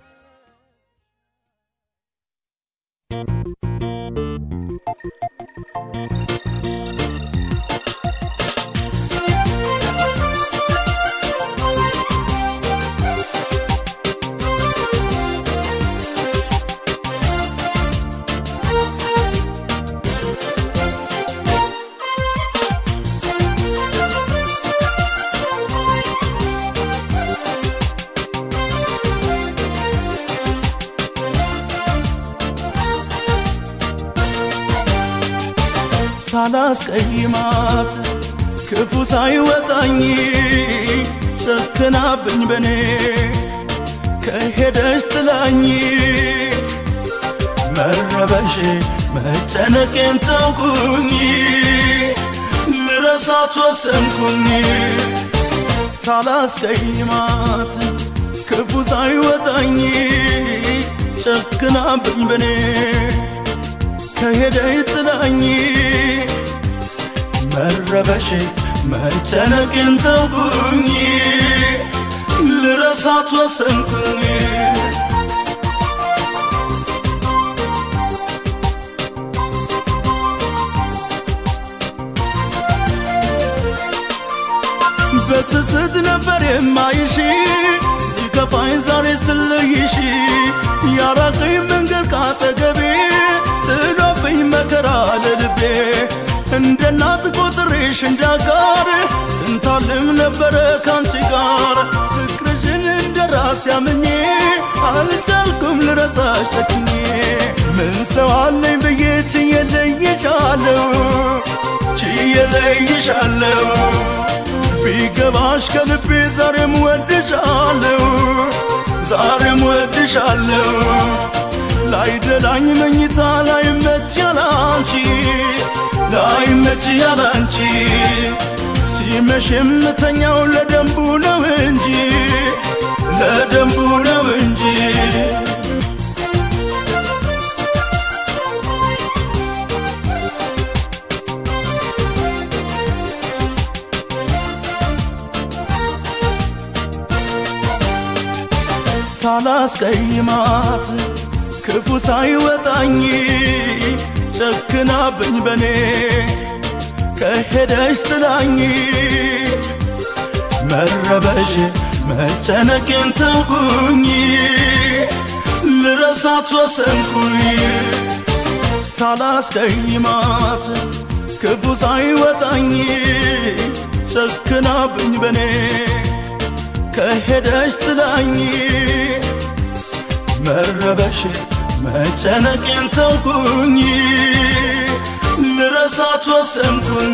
ሳላስቀይማት ክፉ ሳይወጣኝ ጨክናብኝ በኔ ከሄደች ጥላኝ መረበሽ መጨነቄን ተውኩኝ ልረሳት ወሰንኩኝ ሳላስቀይማት ክፉ ሳይወጣኝ ጨክናብኝ በኔ ከሄደች ጥላኝ መረበሽ መጨነቅን ተውኩኝ ልረሳት ወሰንኩኝ በስስት ነበር የማይሽ ሊከፋኝ ዛሬ ስለይሽ ያራቀኝ መንገድ ካጠገቤ ጥሎብኝ መከራ ለልቤ እንደ እናት ቆጥሬሽ እንዳጋር ስንታልም ነበረ ካንቺ ጋር ፍቅርሽን እንደ ራስ ያምኜ አልቻልኩም ልረሳሽ ጨክኜ ምን ሰው አለኝ ብዬ ችዬ ለይሻለሁ ችዬ ለይሻለሁ ቢገባሽ ከልቤ ዛሬም ወድሻለሁ ዛሬም ወድሻለሁ ላይደላኝ መኝታ ላይመች ያላንቺ ላይመች ያላንቺ ሲመሽ የምተኛው ለደንቡ ነው እንጂ ለደንቡ ነው እንጂ ሳላስቀይማት ክፉ ሳይወጣኝ ጨክናብኝ በኔ ከሄደች ጥላኝ መረበሽ መጨነቄን ተውኩኝ ልረሳት ወሰንኩኝ ሳላስቀይማት ክፉ ሳይወጣኝ ጨክናብኝ በኔ ከሄደች ጥላኝ መረበሽ መጨነቄን ተውኩኝ ልረሳት ወሰንኩኝ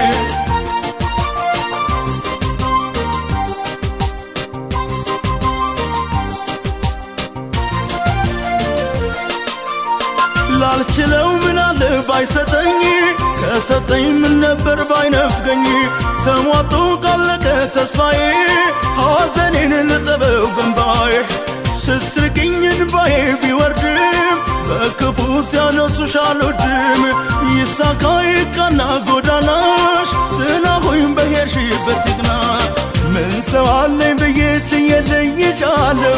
ላልችለው ምናለ ባይሰጠኝ ከሰጠኝ ምን ነበር ባይነፍገኝ ተሟጦ ካለቀ ተስፋዬ ሐዘኔን ልጠበው ገንባዬ ስትስቅኝ እንባዬ ቢወርድም በክፉ ሲያነሱሽ አልወድም ይሳካ ይቃና ጎዳናሽ ጥላሁኝ በሄድሽበት ይቅና ምን ሰው አለኝ ብዬ ችየለይሻለሁ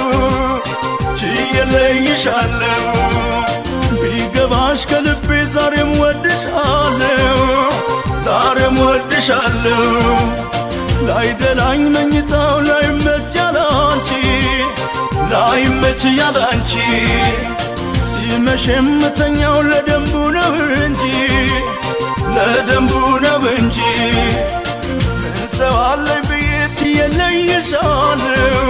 ችየለይሻለሁ ቢገባሽ ከልቤ ዛሬም ወድሻለሁ ዛሬም ወድሻለሁ ላይደላኝ መኝታው ላይመች ያላንቺ ላይመች ያላንቺ ሲመሽ የምተኛው ለደንቡ ነው እንጂ ለደንቡ ነው እንጂ ምን ሰው አለኝ ብዬ ችየለይሻለሁ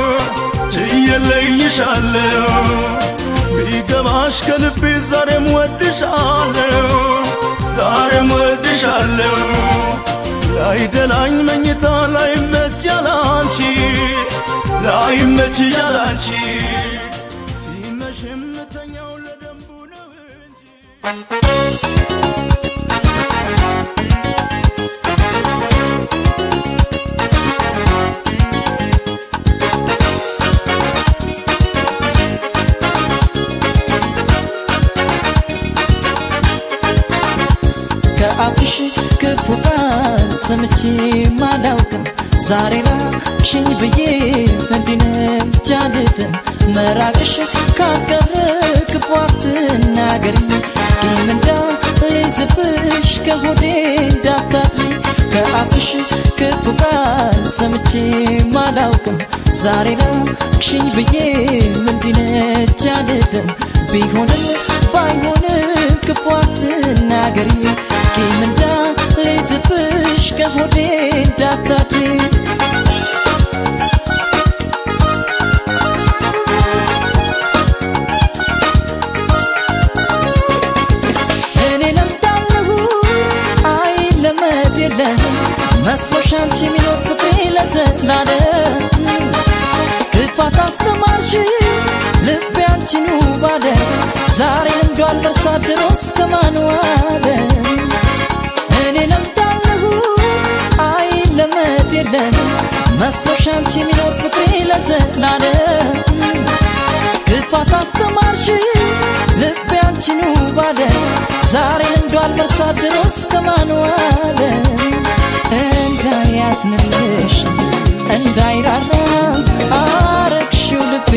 ችየለይሻለሁ ቢገባሽ ከልቤ ዛሬም ወድሻለሁ ዛሬም ወድሻለሁ ላይደላኝ መኝታ ላይመች ያላንቺ ላይመች ያላንቺ ሲመሽ የምተኛው ለደንቡ ነው እንጂ ከአፍሽ ክፉ ቃል ሰምቼ ማላውቅም ዛሬ ራቅሽኝ ብዬ እንዲነች አልልም መራቅሽ ካቀረ ክፉ አትናገሪ ቂም እንዳልይዝብሽ ከሆዴ እንዳታድሪ ከአፍሽ ክፉ ቃል ሰምቼ ማላውቅም ዛሬ ራቅሽኝ ብዬ እንዲነች አልልም ቢሆንም ባይሆንም ክፉ አትናገሪ ቂም እንዳልይዝብሽ ከሆዴ እንዳታድሪ እኔ ለምዳለሁ አይ ለመድ የለም መስሎሽ አንቺ የሚኖር ፍቅሬ ለዘላለም ክፋት አስተማርሽ ልቤ አንቺኑ ባለ ዛሬ ልምዷል መርሳት ድሮስ ከማን ዋለ እኔ ለምዳለሁ አይ ለመድ የለም መስሎሽ አንቺ የሚኖር ፍቅሬ ለዘላለም ክፋት አስተማርሽ ልቤ አንቺኑ ባለ ዛሬ ልምዷል መርሳት ድሮስ ከማን ዋለ እንዳያዝንልሽ እንዳይራራ አረግሽው ልቤ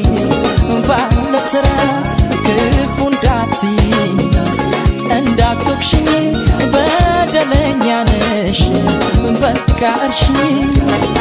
ባለትራ ክፉ እንዳትይ እንዳትወቅሽኝ በደለኛ ነሽ በቃ እርሽኝ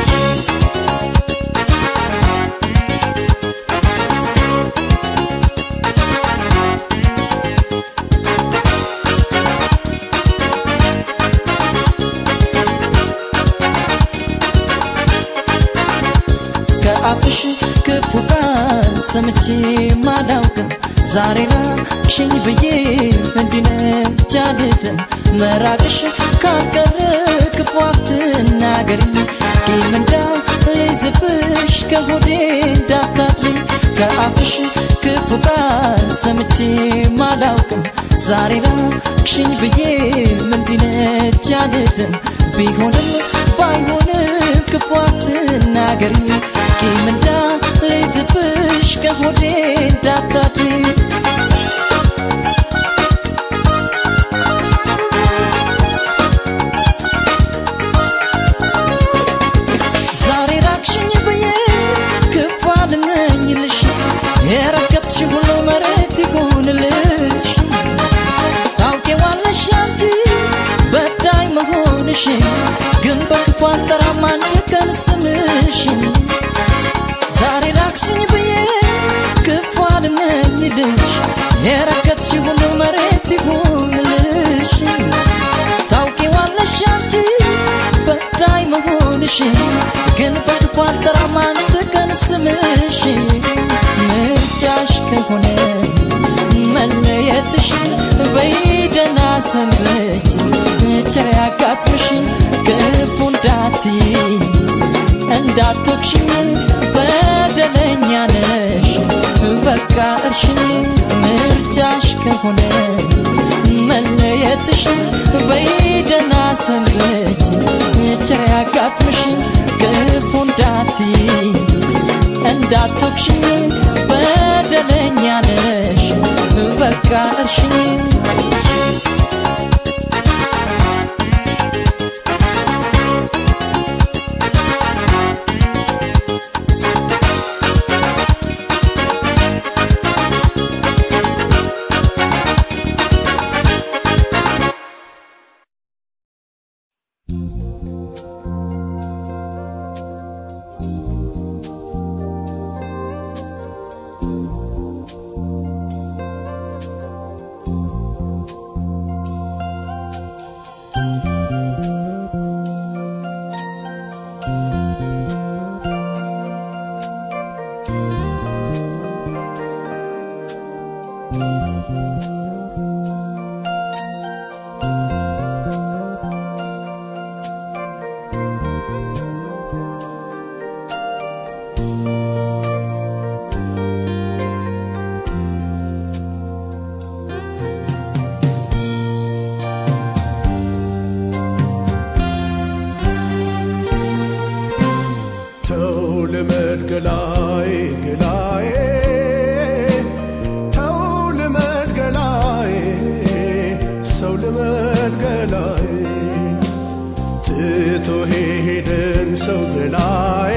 ከአፍሽ ክፉ ቃል ሰምቼ ማላውቅም ዛሬ ራቅሽኝ ብዬ እንዲነች አልልም መራቅሽ ካቀረ ክፉ አትናገሪ ቂም እንዳልይዝብሽ ከሆዴ እንዳታድሪ ከአፍሽ ክፉ ቃል ሰምቼ ማላውቅም ዛሬ ራቅሽኝ ብዬ እንዲነች አልልም ቢሆንም ባይሆንም ክፉ አትናገሪ ቂም እንዳልይዝብሽ ከሆዴ እንዳታድሪ ዛሬ ራቅሽኝ ብዬ ክፉ አልመኝልሽ የረገጥሽ ሁሉ መሬት ይሁንልሽ ታውቂዋለሽ አንቺ በዳይ መሆንሽን ግን በክፉ አልጠራም አንድ ቀን ስምሽን ዛሬ ራቅሽኝ ብዬ ክፉ አልመኝልሽ የረገጥሽ ሁሉ መሬት ይሁንልሽ ታውቂዋለሽ አንቺ በዳይ መሆንሽን ግን በክፉ አልጠራም አንድ ቀን ስምሽን ምርጫሽ ከሆነ ሰንበች ቸር ያጋጥምሽ ክፉ እንዳትይ እንዳትወቅሽኝ በደለኛ ነሽ በቃ እርሽኝ ምርጫሽ ከሆነ መለየትሽ በይደና ሰንበች ቸር ያጋጥምሽ ክፉ እንዳትይ እንዳትወቅሽኝ በደለኛ ነሽ በቃ እርሽኝ ተው ልመድ ገላዬ ገላዬ ተው ልመድ ገላዬ ሰው ልመድ ገላዬ ትቶ ሄደን ሰው ገላዬ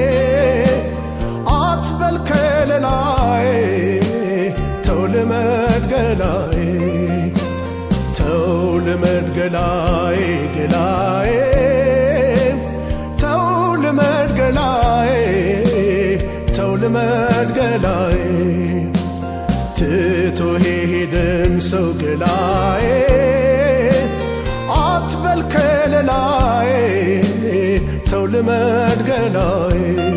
አትበል ከለላዬ ተው ልመድ ገላዬ ተው ልመድ ገላዬ ገላዬ ተው ልመድ ገላዬ ተው ልመድ ገላዬ ትቶ ሄደን ሰው ገላዬ አትበል ከለላዬ ተው ልመድ ገላዬ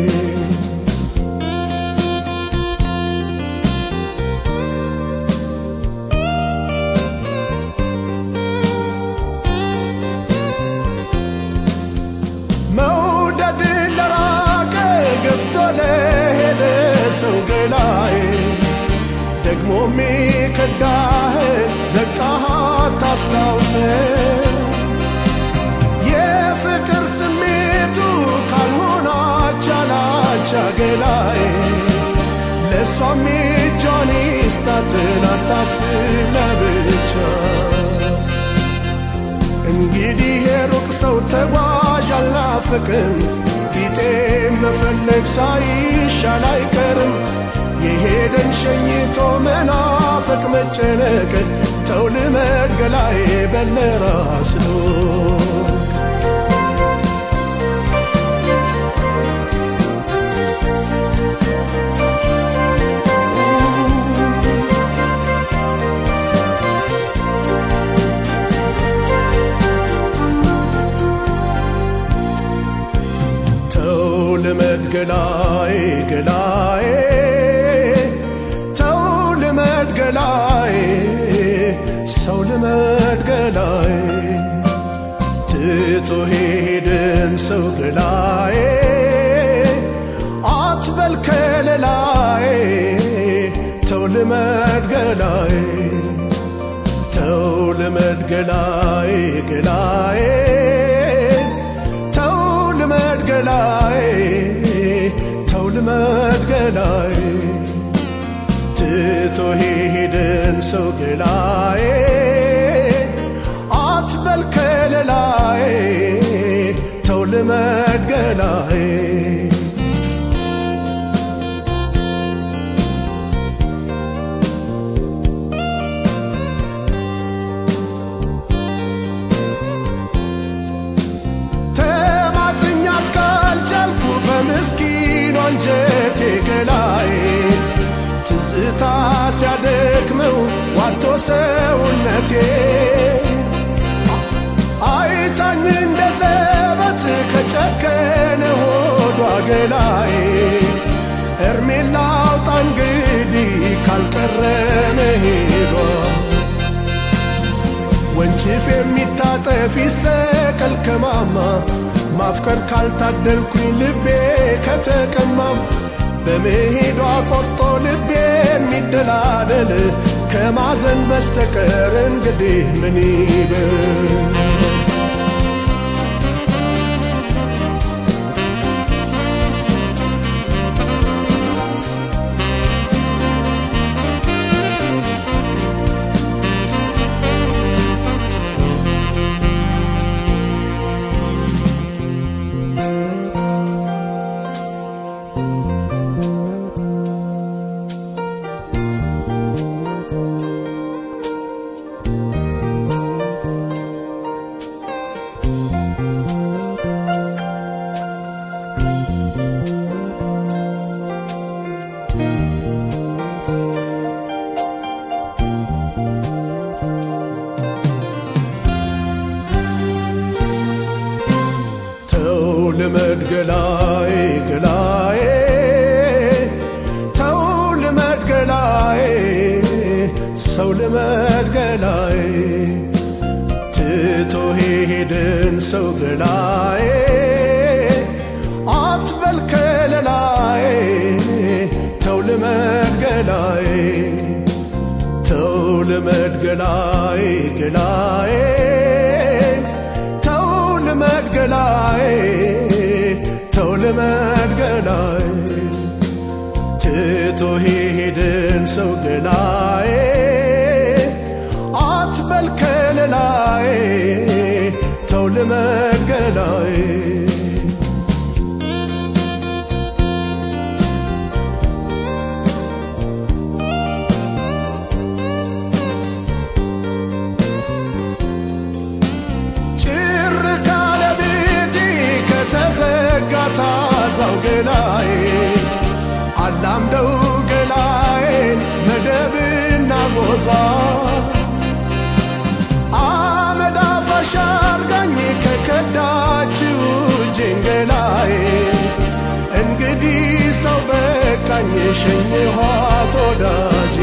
መውደድ ለራቀ ገፍቶ ለሄደ ሰው ገላዬ ደግሞ ሚከዳህን በቃህ ታስታውሰ የፍቅር ስሜቱ ካልሆነ አቻላቻ ገላዬ ለእሷም እጇን ይስጣትን አታስብ ለብቻ እንግዲህ የሩቅ ሰው ተጓዥ አልናፍቅም ቢጤ መፈለግ ሳይሻል አይቀርም የሄደን ሸኝቶ መናፈቅ መጨነቅ ተው ልመድ ገላዬ በለራስ ነው ተው ልመድ ገላዬ ገላዬ ተው ልመድ ገላዬ ሰው ልመድ ገላዬ ትቶ ሄደን ሰው ገላዬ አትበል ከለላዬ ተው ልመድ ገላዬ ተው ልመድ ገላዬ ገላዬ ተው ልመድ ገላዬ ተው ልመድ ገላዬ ትቶ ሄደን ሰው ገላዬ አትበል ከለላዬ ተው ልመድ ገላዬ ተማጽኛት ካልቻልኩ በምስኪኑ አንጀቴ ገላዬ ትዝታ ሲያደክመው ዋቶ ሰውነቴ አይታኝ እንደ ዘበት ከጨከነ ሆዷ ገላዬ እርሜን ላውጣ እንግዲህ ካልቀረ መሄዷ ወንጭፍ የሚታጠፍ ይሰቀል ከማማ ማፍቀር ካልታደልኩኝ ልቤ ከተቀማም በመሄዷ ቆርጦ ልቤ የሚደላደል ከማዘን በስተቀር እንግዲህ ምን ይበል ተው ልመድ ገላዬ ገላዬ ተው ልመድ ገላዬ ሰው ልመድ ገላዬ ትቶ ሄድን ሰው ገላዬ አትበል ከለላዬ ተው ልመድ ገላዬ ተው ልመድ ገላዬ ገላዬ ተው ልመድ ገላዬ ተው ልመድ ገላዬ ትቶ ሄድን ሰው ገላዬ አትበል ከለላዬ ተው ልመድ ገላዬ ጭር ካለ ቤቴ ከተዘጋ ታዛው ገላዬ አላምደው ገላዬን መደብና ጎዛ አመድ አፋሽ አርጋኝ ከከዳችው እጄን ገላዬ እንግዲህ ሰው በቃኝ ሸኝኋት ወዳጄ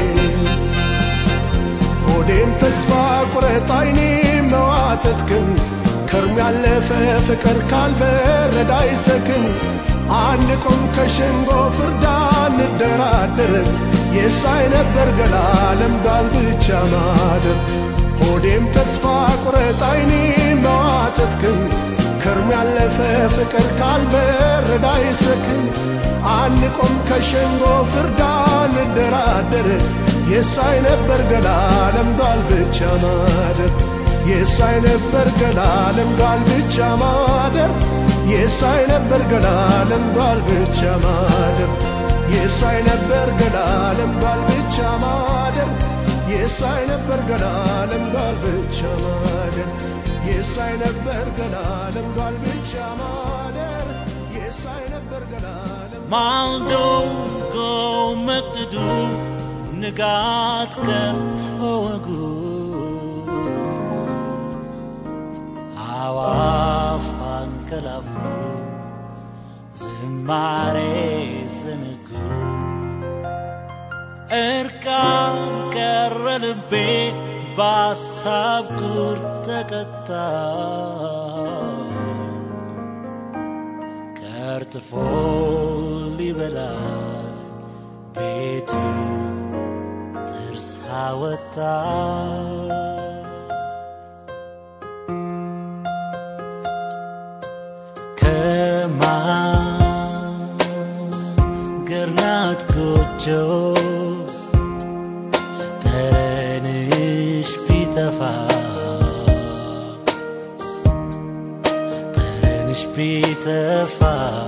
ሆዴም ተስፋ ቁረጥ አይኔ መዋተትክን ከርም ያለፈ ፍቅር ካልበረዳ አይሰክን አንቆም ከሸንጎ ፍርዳ እንደራደር የሳይ ነበር ገላ ለምዷል ብቻ ማደር ሆዴም ተስፋ ቁረጥ አይኔ መዋተትክን ከርም ያለፈ ፍቅር ካልበረዳ አይሰክን አንቆም ከሸንጎ ፍርዳ እንደራደር የሳይ ነበር ገላ ለምዷል ብቻ ማደር የሳይ ነበር ገላ ለምዷል ብቻ ማደር የሳይ ነበር ገላ ለምዷል ብቻ ማደር የሳይ ነበር ገላ ለምዷል ብቻ ማደር የሳይ ነበር ገላ ለምዷል ብቻ ማደር የሳይ ነበር ገላ ለምዷል ብቻ ማደር የሳይ ነበር ገላ ማልዶ ጎመቅዱ ንጋት ቀርቶ ወጉ አዋፍ አንቀላፉ ዝማሬ ዝንጉ እርቃን ቀረ ልቤ በሐሳብ ቁር ተቀጣ ቀርጥፎ ሊበላኝ ቤቱ ጥርስ አወጣ ከማገርናት ጎጆ ጠረንሽ ቢጠፋ ጠረንሽ ቢጠፋ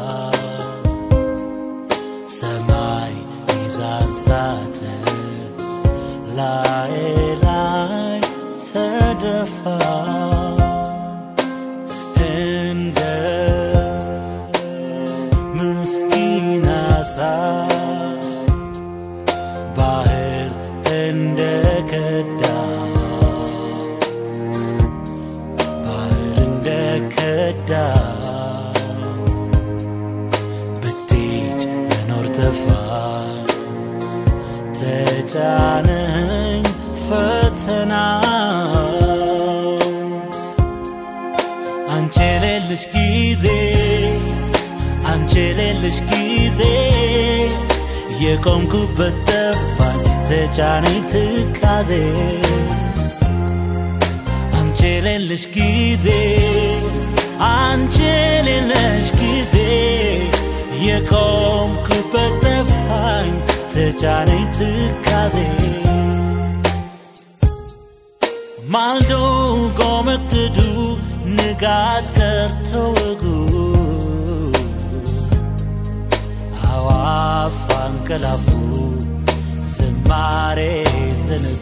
ሰማይ ይዛዛተ ላይ ላይ ተደፋ እንደ ምስኪን አሳ ባህር እንደ ከዳ ባህር እንደ ከዳ ብትሄጅ መኖር ተፋ ተጫነኝ ፈተና አንቺ የሌለሽ ጊዜ አንቺ የሌለሽ ጊዜ የቆምኩበት ጠፋኝ ተጫነኝ ትካዜ አንቺ የሌለሽ ጊዜ አንቺ የሌለሽ ጊዜ የቆምኩበት ጠፋኝ ተጫነኝ ትካዜ ማልዶ ጎመግዱ ንጋት ቀርቶ ወጉ አዋፍ አንቀላፉ ዝማሬ ዘነጉ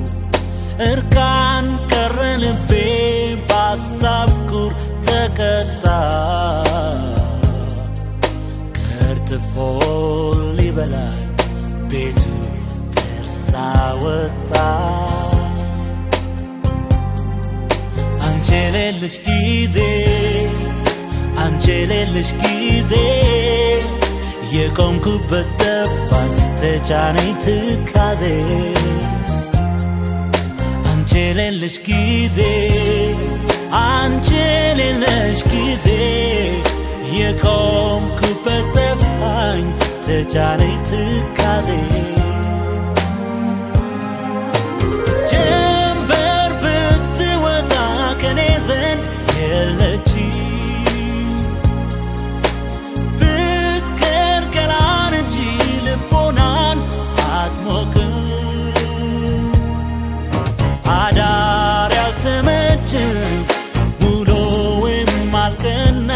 እርቃን ቀረ ልቤ በሐሳብ ኩር ተቀጣ ከርትፎ ሊበላኝ ቤቱ ተርሳ ወጣ አንቺ የሌለሽ ጊዜ አንቺ የሌለሽ ጊዜ የቆምኩበት ጠፋኝ ተጫነኝ ትካዜ አንቺ የሌለሽ ጊዜ አንቺ የሌለሽ ጊዜ የቆምኩበት ጠፋኝ ተጫነኝ ትካዜ ጀንበር ብትወጣ ከኔ ዘንድ የለች ብትቀር ገላን እንጂ ልቦናን አትሞቅም አዳር ያልተመቸም ውሎ ወይም አልቀና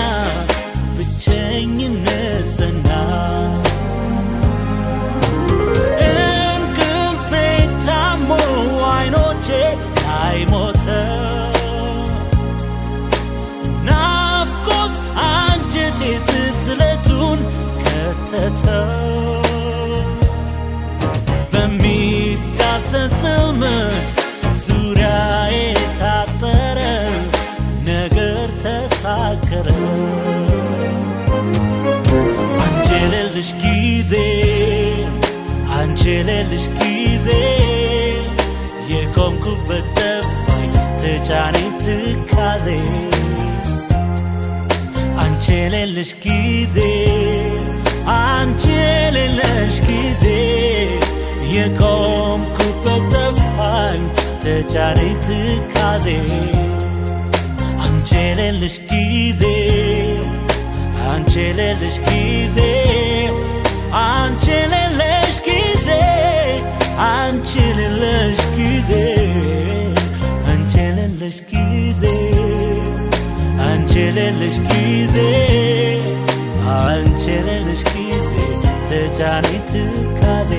ብቸኝነት ዘና እንቅልፌ ታሞ አይኖቼ ላይ ሞተ ናፍቆት አንጀቴ ስስለቱን ከተተ በሚዳሰስ ጽልመት ዙሪያዬ ታጠረ ነገር ተሳከረ አንቺ የሌለሽ ጊዜ አንቺ የሌለሽ ጊዜ የቆምኩበት ጠፋኝ ተጫነኝ ትካዜ አንቺ የሌለሽ ጊዜ አንቺ የሌለሽ ጊዜ የቆምኩበት ጠፋኝ ተጫነኝ ትካዜ አንቺ የሌለሽ ጊዜ አንቺ የሌለሽ ጊዜ አንቺ የሌለሽ ጊዜ አንቺ የሌለሽ ጊዜ አንቺ የሌለሽ ጊዜ አንቺ የሌለሽ ጊዜ አንቺ የሌለሽ ጊዜ ተጫነኝ ትካዜ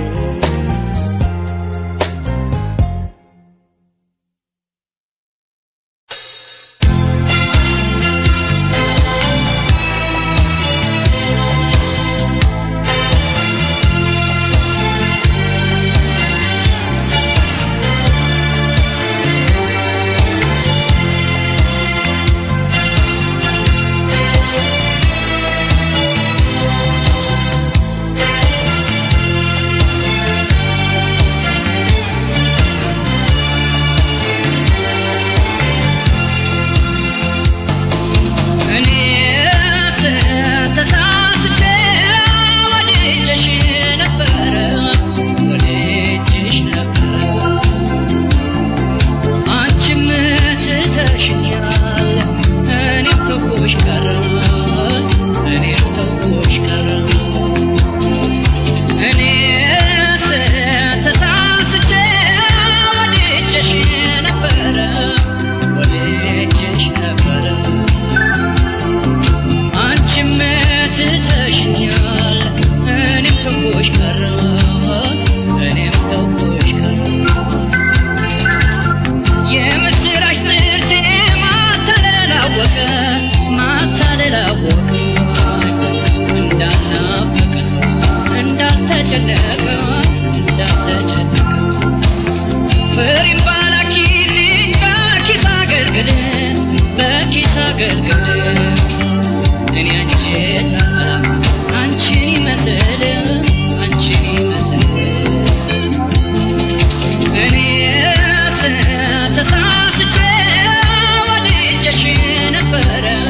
ተሳስቼ ወድጀሽ ነበረ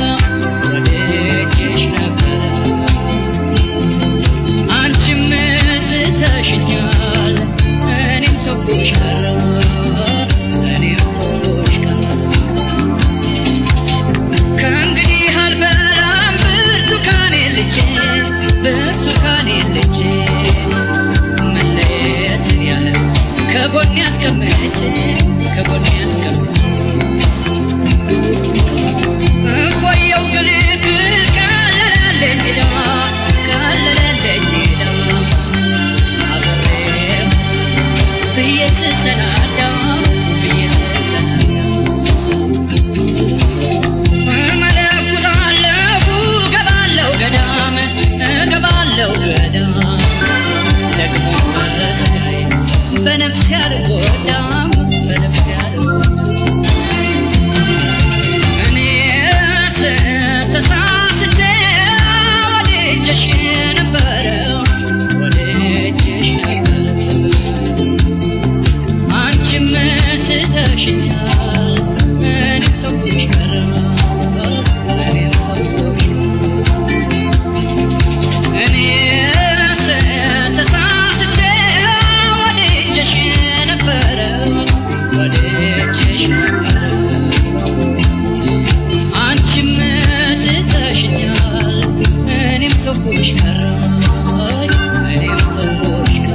ቆየው ግልግ ቀለለልኝ ዳ ቀለለልኝ ዳ አብሬው ብዬ ስሰናዳ ብዬ ስሰናዳ እመለኩሳለሁ ገባለሁ ገዳም ገባለሁ ገዳም ደግሞ በስጋዬ በነፍስ ያልጎዳም በነፍስ ያልጎዳም እኔስ ተሳስቼ ወድጄሽ ነበረ ወድጄሽ ነበረ አንቺም ትተሽኛል እኔም ተውኩሽ ቀረ እኔም ተውኩሽ እኔስ ተሳስቼ ወድጄሽ ነበረ ወድጄሽ ነበረ አንቺም ትተሽኛል እኔም ተውኩሽ ቀረ እኔም ተውኩሽ ቀረ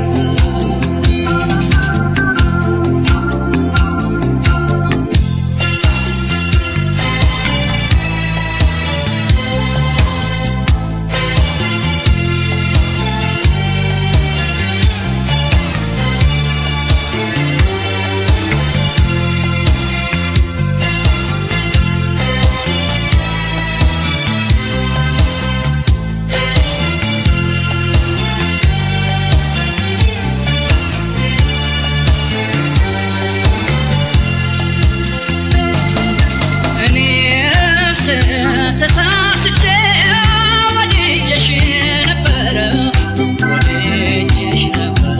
እኔስ ተሳስቼ ወድጄሽ ነበረ ወድጄሽ ነበረ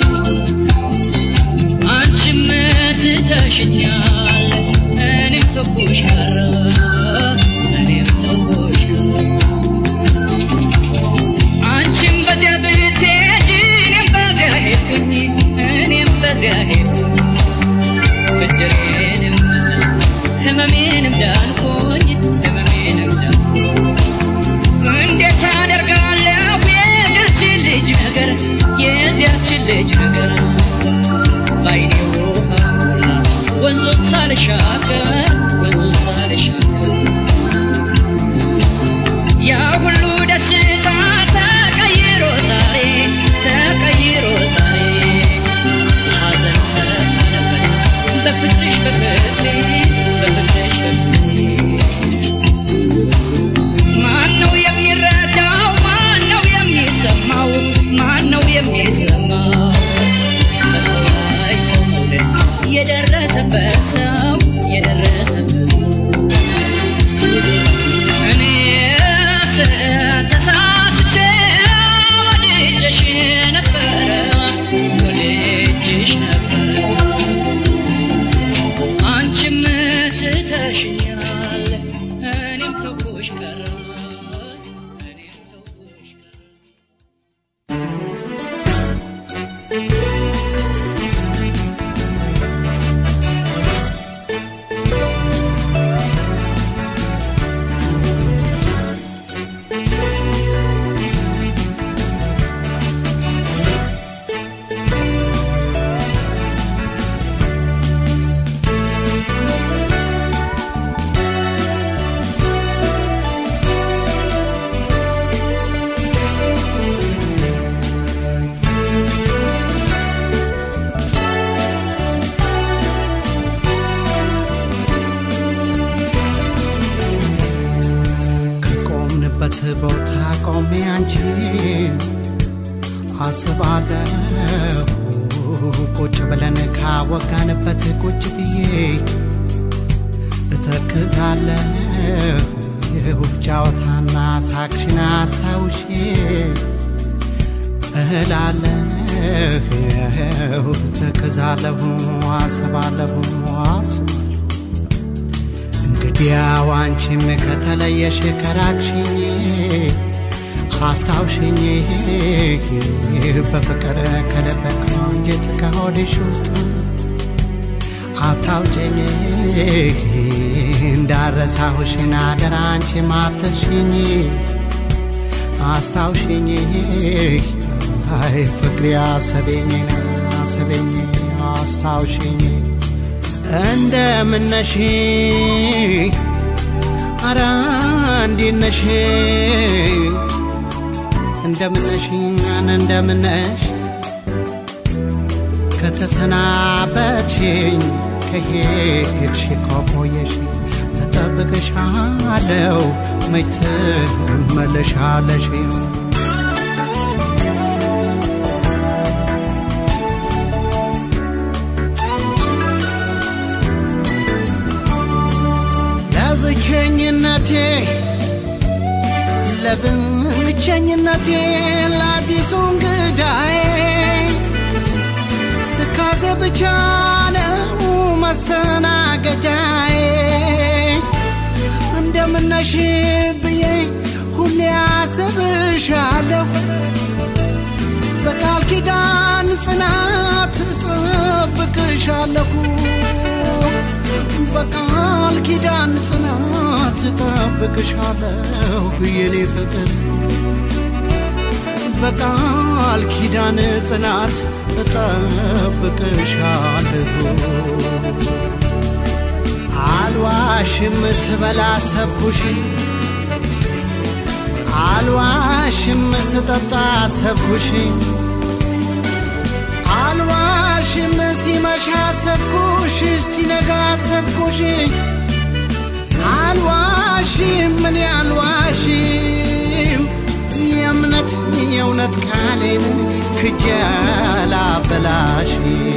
አንቺም ትተሽኛል እኔም ተውኩሽ ቀረ እኔም ተውኩሽ ቀረ አንቺም በዚያ ብትሄጂ እኔም በዚያ ሄድኩኝ እኔም በዚያ ሄድኩኝ ብድሬንም ህመሜንም ዳንኩኝ ህመሜንም ዳንኩኝ እንዴት አደርጋለሁ የዚያችን ልጅ ነገር የዚያችን ልጅ ነገር ባይኔ ውሃ ሞላ ወንዙን ሳልሻገር ወንዙን ሳልሻገር ያ ሁሉ ደስታ ተቀይሮ ዛሬ ተቀይሮ ዛሬ ሐዘን ሰለፈነበት በፍቅርሽ በፍቅሬ በፍቅርሽ በፍቅሬ ማነው የሚረዳው ማነው የሚሰማው ማነው የሚሰማው በሰው ላይ ሰው መውደድ የደረሰበት ሰው የደረሰበት ሰው እኔስ ተሳስቼ ወድጄሽ ነበረ ወድጄሽ ነበረ አንቺም ትተሽኛል እኔም ተውኩሽ ቀረ እኔም ተውኩሽ ቀረ ከቆምንበት ቦታ ቆሜ አንቺን አስባለሁ ቁጭ ብለን ካወጋንበት ቁጭ ብዬ እተክዛለሁ የውብ ጨዋታና ሳቅሽን አስታውሼ እላለሁ ተክዛለሁ አስባለሁ አስባለሁ እንግዲያው አንቺም ከተለየሽ ከራቅሽኝ አስታውሽኝ በፍቅር ከለበክ አንጀት ከሆድሽ ውስጥ አታውጨኝ እንዳረሳሁሽን አደራ አንቺ ማተሽኝ አስታውሽኝ አይ ፍቅሬ አሰቤኝ አሰቤኝ አስታውሽኝ እንደምነሽ አራ እንዴት ነሽ እንደምነሽ እንደምነሽ ከተሰናበትሽኝ ከሄድሽ ከቆየሽ እጠብቅሻለሁ መች ትመለሻለሽ ለብቸኝነቴ ለብቸኝነቴ ለአዲሱ እንግዳዬ ትካዜ ብቻ ነው መስተናገጃዬ እንደምነሽ ብዬ ሁሌ አስብሻለሁ በቃል ኪዳን ጽናት እጠብቅሻለሁ በቃል ኪዳን ጽናት እጠብቅሻለሁ የኔ ፍቅር በቃል ኪዳን ጽናት እጠብቅሻለሁ አልዋሽም ስበላ ሰብኩሽ አልዋሽም ስጠጣ ሰብኩሽ አልዋሽም ሲመሻ ሰብኩሽ ሲነጋ ሰብኩሽ አልዋሽም ምን አልዋሽም የእምነት የእውነት ቃሌን ክጀላ በላሽ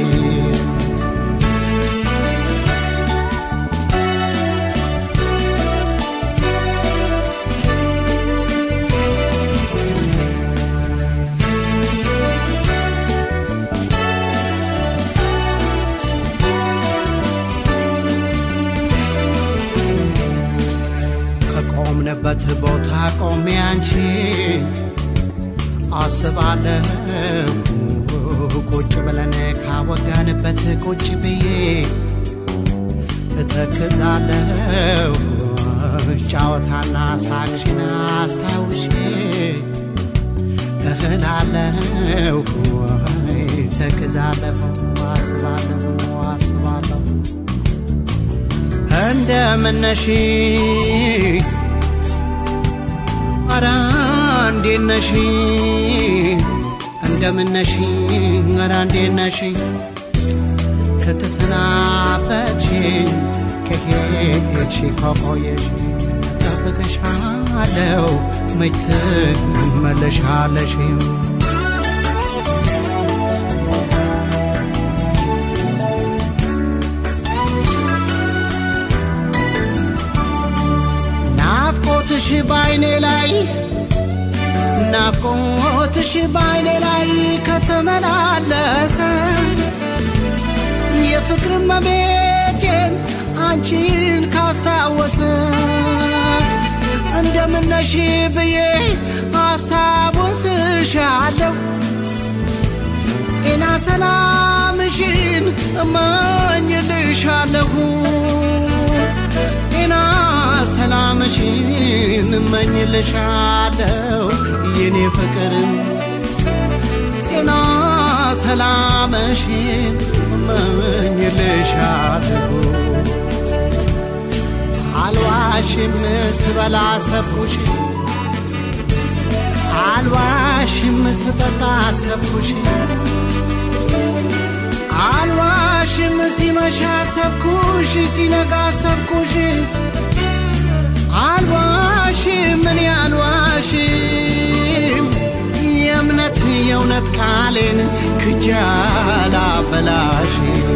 ከቆምንበት ቦታ ቆሜ አንቺን አስባለሁ ቁጭ ብለን ካወጋንበት ቁጭ ብዬ እተክዛለሁ ጫወታና ሳቅሽን አስታውሼ እህላለሁ ተክዛለሁ አስባለሁ አስባለሁ እንደምነሽ አራ እንዴት ነሽ እንደምነሽ አራ እንዴት ነሽ ከተሰናበትሽኝ ከሄድሽ ከቆየሽ እጠብቅሻለሁ መች ትመለሻለሽ ናፍቆትሽ ባይኔ ላይ ናፍቆትሽ ባይኔ ላይ ከተመላለሰ የፍቅር መቤቴን አንቺን ካስታወሰ እንደምነሽ ብዬ አስታውስሻለሁ ጤና ሰላምሽን እመኝልሻለሁ ጤና ሰላምሽን እመኝልሻለሁ የኔ ፍቅር ጤና ሰላምሽን እመኝልሻለሁ አልዋሽም ስበላ ሰብኩሽ አልዋሽም ስጠጣ ሰብኩሽ አልዋሽም ሲመሻ ሰብኩሽ ሲነጋ ሰብኩሽ አልዋሽም እኔ አልዋሽም የእምነት የእውነት ቃሌን ክጃላ በላሽ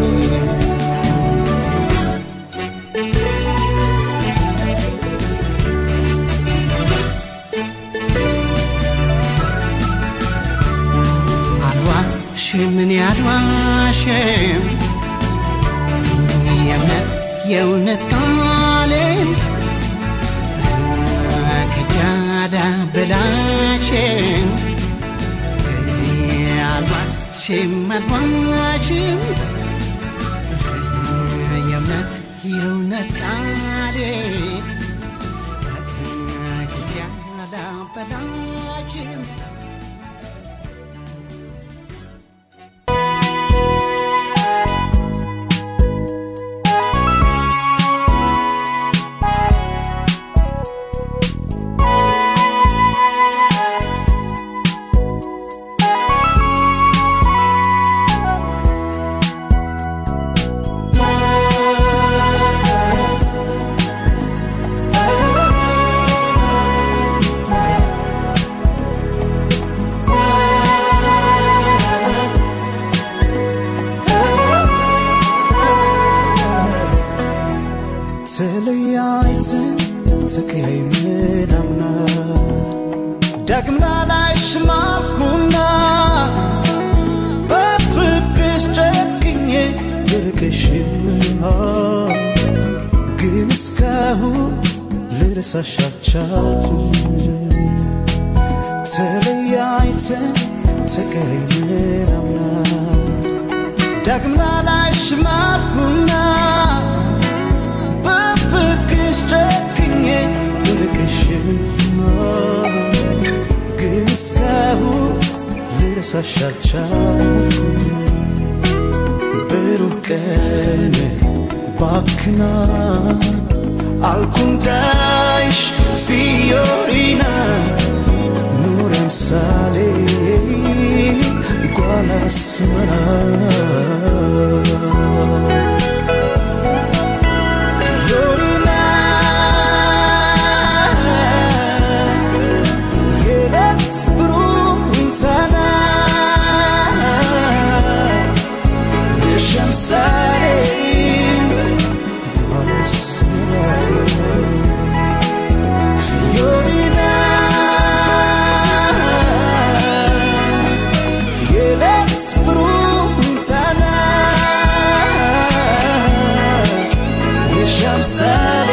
አልዋሽም እኔ አልዋሽም የእምነት የእውነት ቃሌን ከጃዳ በላሽም አልዋሽም አልዋሽም የእምነት የእውነት ቃሌን ከጃዳ በላሽም ተለያይተን ተቀያይመን አምና ዳግም ላላይሽ ማልኩና በፍቅርሽ ጨክኜ ልርቅሽም ግን እስካሁን ልረሳሽ አልቻልኩም ተለያይተን ተቀያይመን አምና ዳግም ላላይሽ ማልኩና በፍቅርሽ ጨክኜ ልርቅሽም ግን እስካሁን ልረሳሽ አልቻልኩም ብሩህ ቀን ባክና አልኩንዳይሽ ፊዮሪና ኑረን ሳሌ ጓላስመራ ፊዮሪና የሌት ብሩህ ዊንታና የሸምሳሌ Fiorina የሌት ብሩህንታና የሻምሳሌ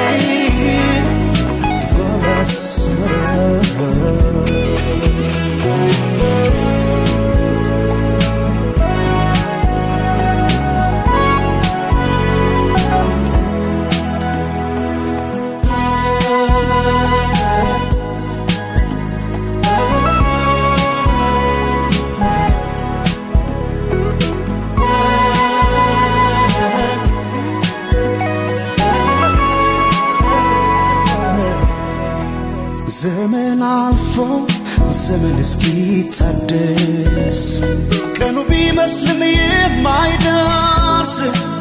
ዘመን አልፎ ዘመን እስኪታደስ ቀኑ ቢመስልም የማይደርስ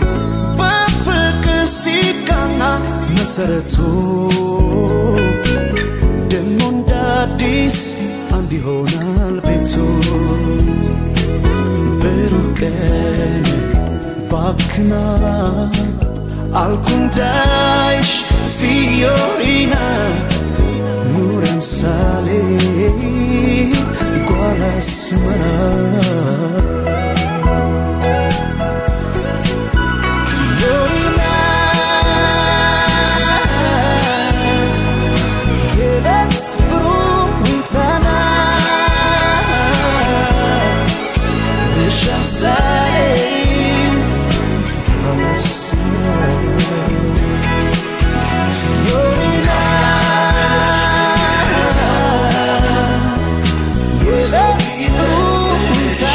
በፍቅር ሲቃና መሰረቱ ደሞ እንደ አዲስ አንድ ይሆናል ቤቱ ብሩህ ቀን ባክና አልኩንዳይሽ ፊዮሪና ኑረን ሳሌ ጓላስመራ ፊዮሪና የሌት ብሩህ ዊንታና የሸምሳሌ ጓላስመራ Fiorina የሌት ብሩህ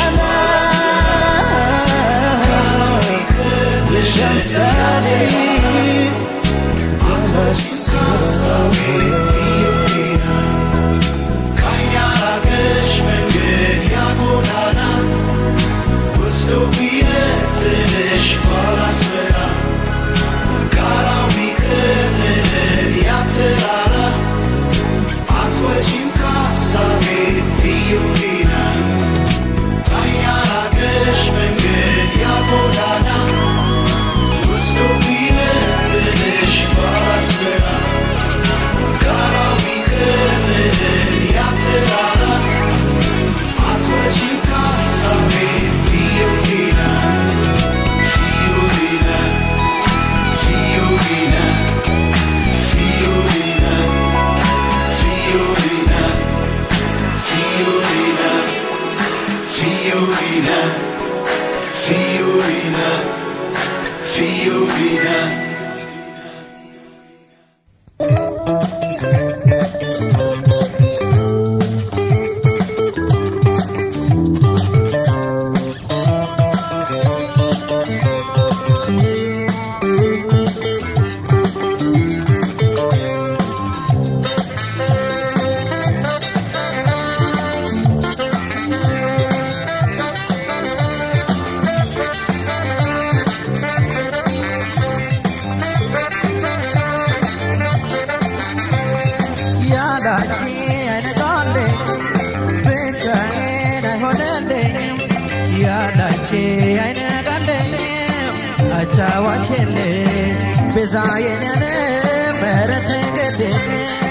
ቤዛዬን ያለ ምህረት ገደለ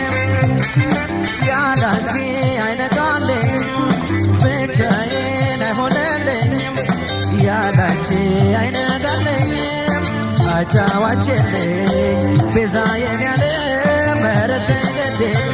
ያላንቺ አይነጋልኝ ብቻዬን አይሆንልኝም ያላንቺ አይነጋልኝም አጫዋችልኝ ቤዛዬን ያለ ምህረት ገደለ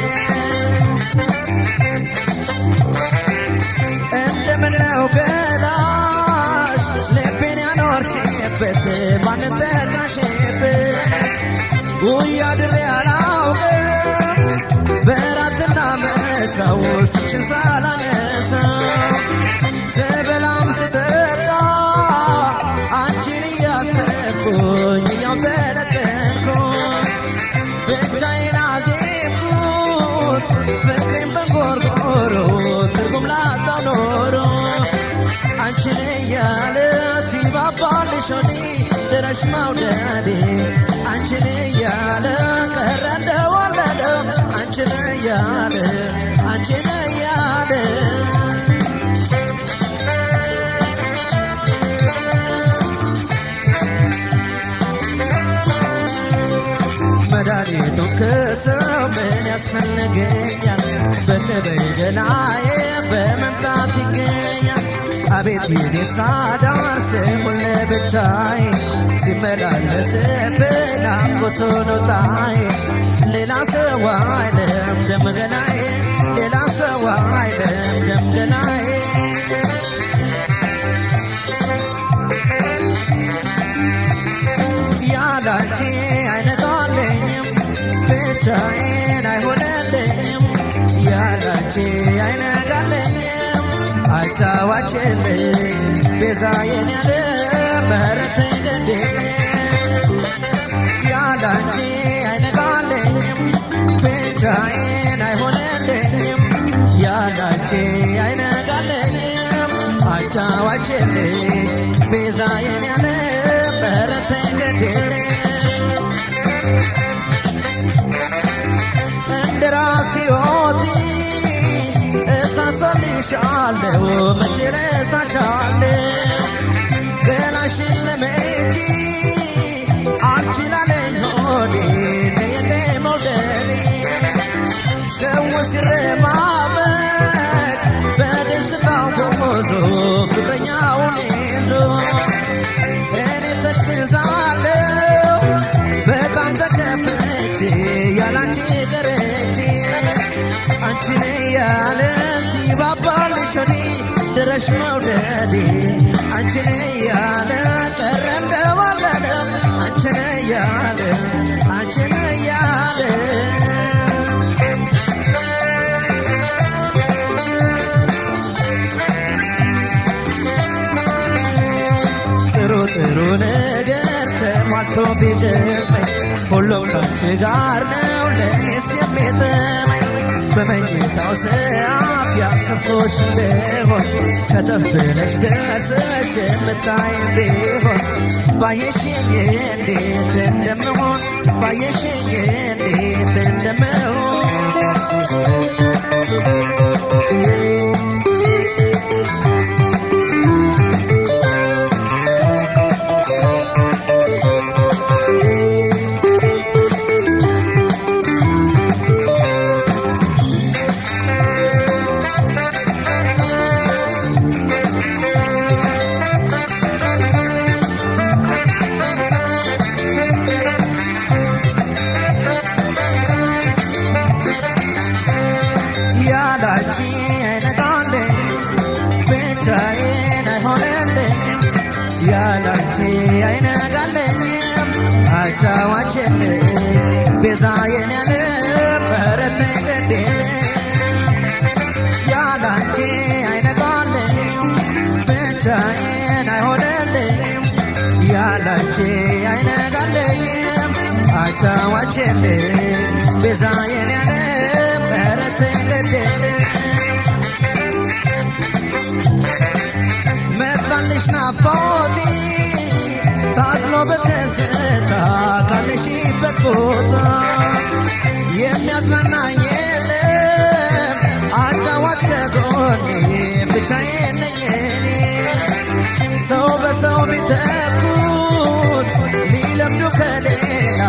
እንደምነው ገላሽ ልቤን ያኖርሽበት ማንን ጠቃሽበት ውይ አድሬ አላውቅም በራትና መሳው ስምሽን ሳላነሳው ስበላም ስጠጣ አንቺን እያሰብኩኝ እያው ተለቀልኩኝ ብቻዬን አዜምኩት ፍቅሬን በንጎርጎሮ ትርጉም ላጣው ኖሮ አንቺን እያለ ሲባባልሽ ሆዴ ድረሽ መውደዴ አንቺን እያለ ቀረ እንደወለደ አንቺን እያለ አንቺን እያለ መድኃኒቱን ከሰው ምን ያስፈልገኛል? በነበይ ገላዬ በመምጣት ይገኛል። አቤት የኔ ሳዳር ስሙን ለብቻዬ ሲመላለስብኝ ናፍቆቱ ነው ጣዬ ሌላ ሰው አይለም ደም ገላዬ ሌላ ሰው አይለም ደም ገላዬ ያላንቺ አይነጋለኝም ብቻዬን አይሆንልኝም ያላንቺ አይነጋለኝም አጫዋችልኝ ቤዛዬን ያለ ምህረት ገደለ ያላንቺ አይነጋለኝም ብቻዬን አይሆንልኝም ያላንቺ አይነጋለኝም አጫዋችልኝ ቤዛዬን ያለ ምህረት ገደለ እንደ ራሴ ሕይወቴ እሳሳልሻለሁ መቼ ረሳሻለሁ ገላሽን ለመቼ አንቺ ላለኝ ሆዴ ለየለ መውደዴ ሰው ሲረማመድ በደስታው ጎዞ ፍቅረኛውን ይዞ እኔ ተክዛለሁ በጣም ተከፍቼ ያላንቺ ቀረቼ አንቺን ያለ ሲባባልሽ ሆዴ ድረሽ መውደዴ አንቺን ያለ ቀረ እንደወለደ አንቺን ያለ አንቺን ያለ ጥሩ ጥሩ ነገር ተሟልቶ ቢደመኝ ሁሉም ካንቺ ጋር ነው ለእኔስ የሚጥመኝ በመኝታው ሰዓት ያሰብኩሽ እንደሆን ከተፍ ብለሽ ደርሰሽ የምታይም ቢሆን ባየሽኝ እንዴት እንደምሆን ባየሽኝ እንዴት እንደምሆን ያላንቺ አይነጋለኝ ብቻዬን አይሆንልኝም ያላንቺ አይነጋለኝም አጫዋችን ቤዛዬን ያለ ምህረት ገደለ ያላንቺ አይነጋለኝም ብቻዬን አይሆንልኝም ያላንቺ አይነጋለኝም አጫዋችን ቤዛዬን ያለ ምህረት ገደለ መጣልሽ ናፍቆቴ ታዝሎ በትዝታ ካለሽበት ቦታ የሚያጽናናኝ የለም አጫዋች ከጎኔ ብቻዬን ነኝ እኔ ሰው በሰው ቢተኩት ሊለምዱ ከሌላ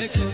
ፍቅር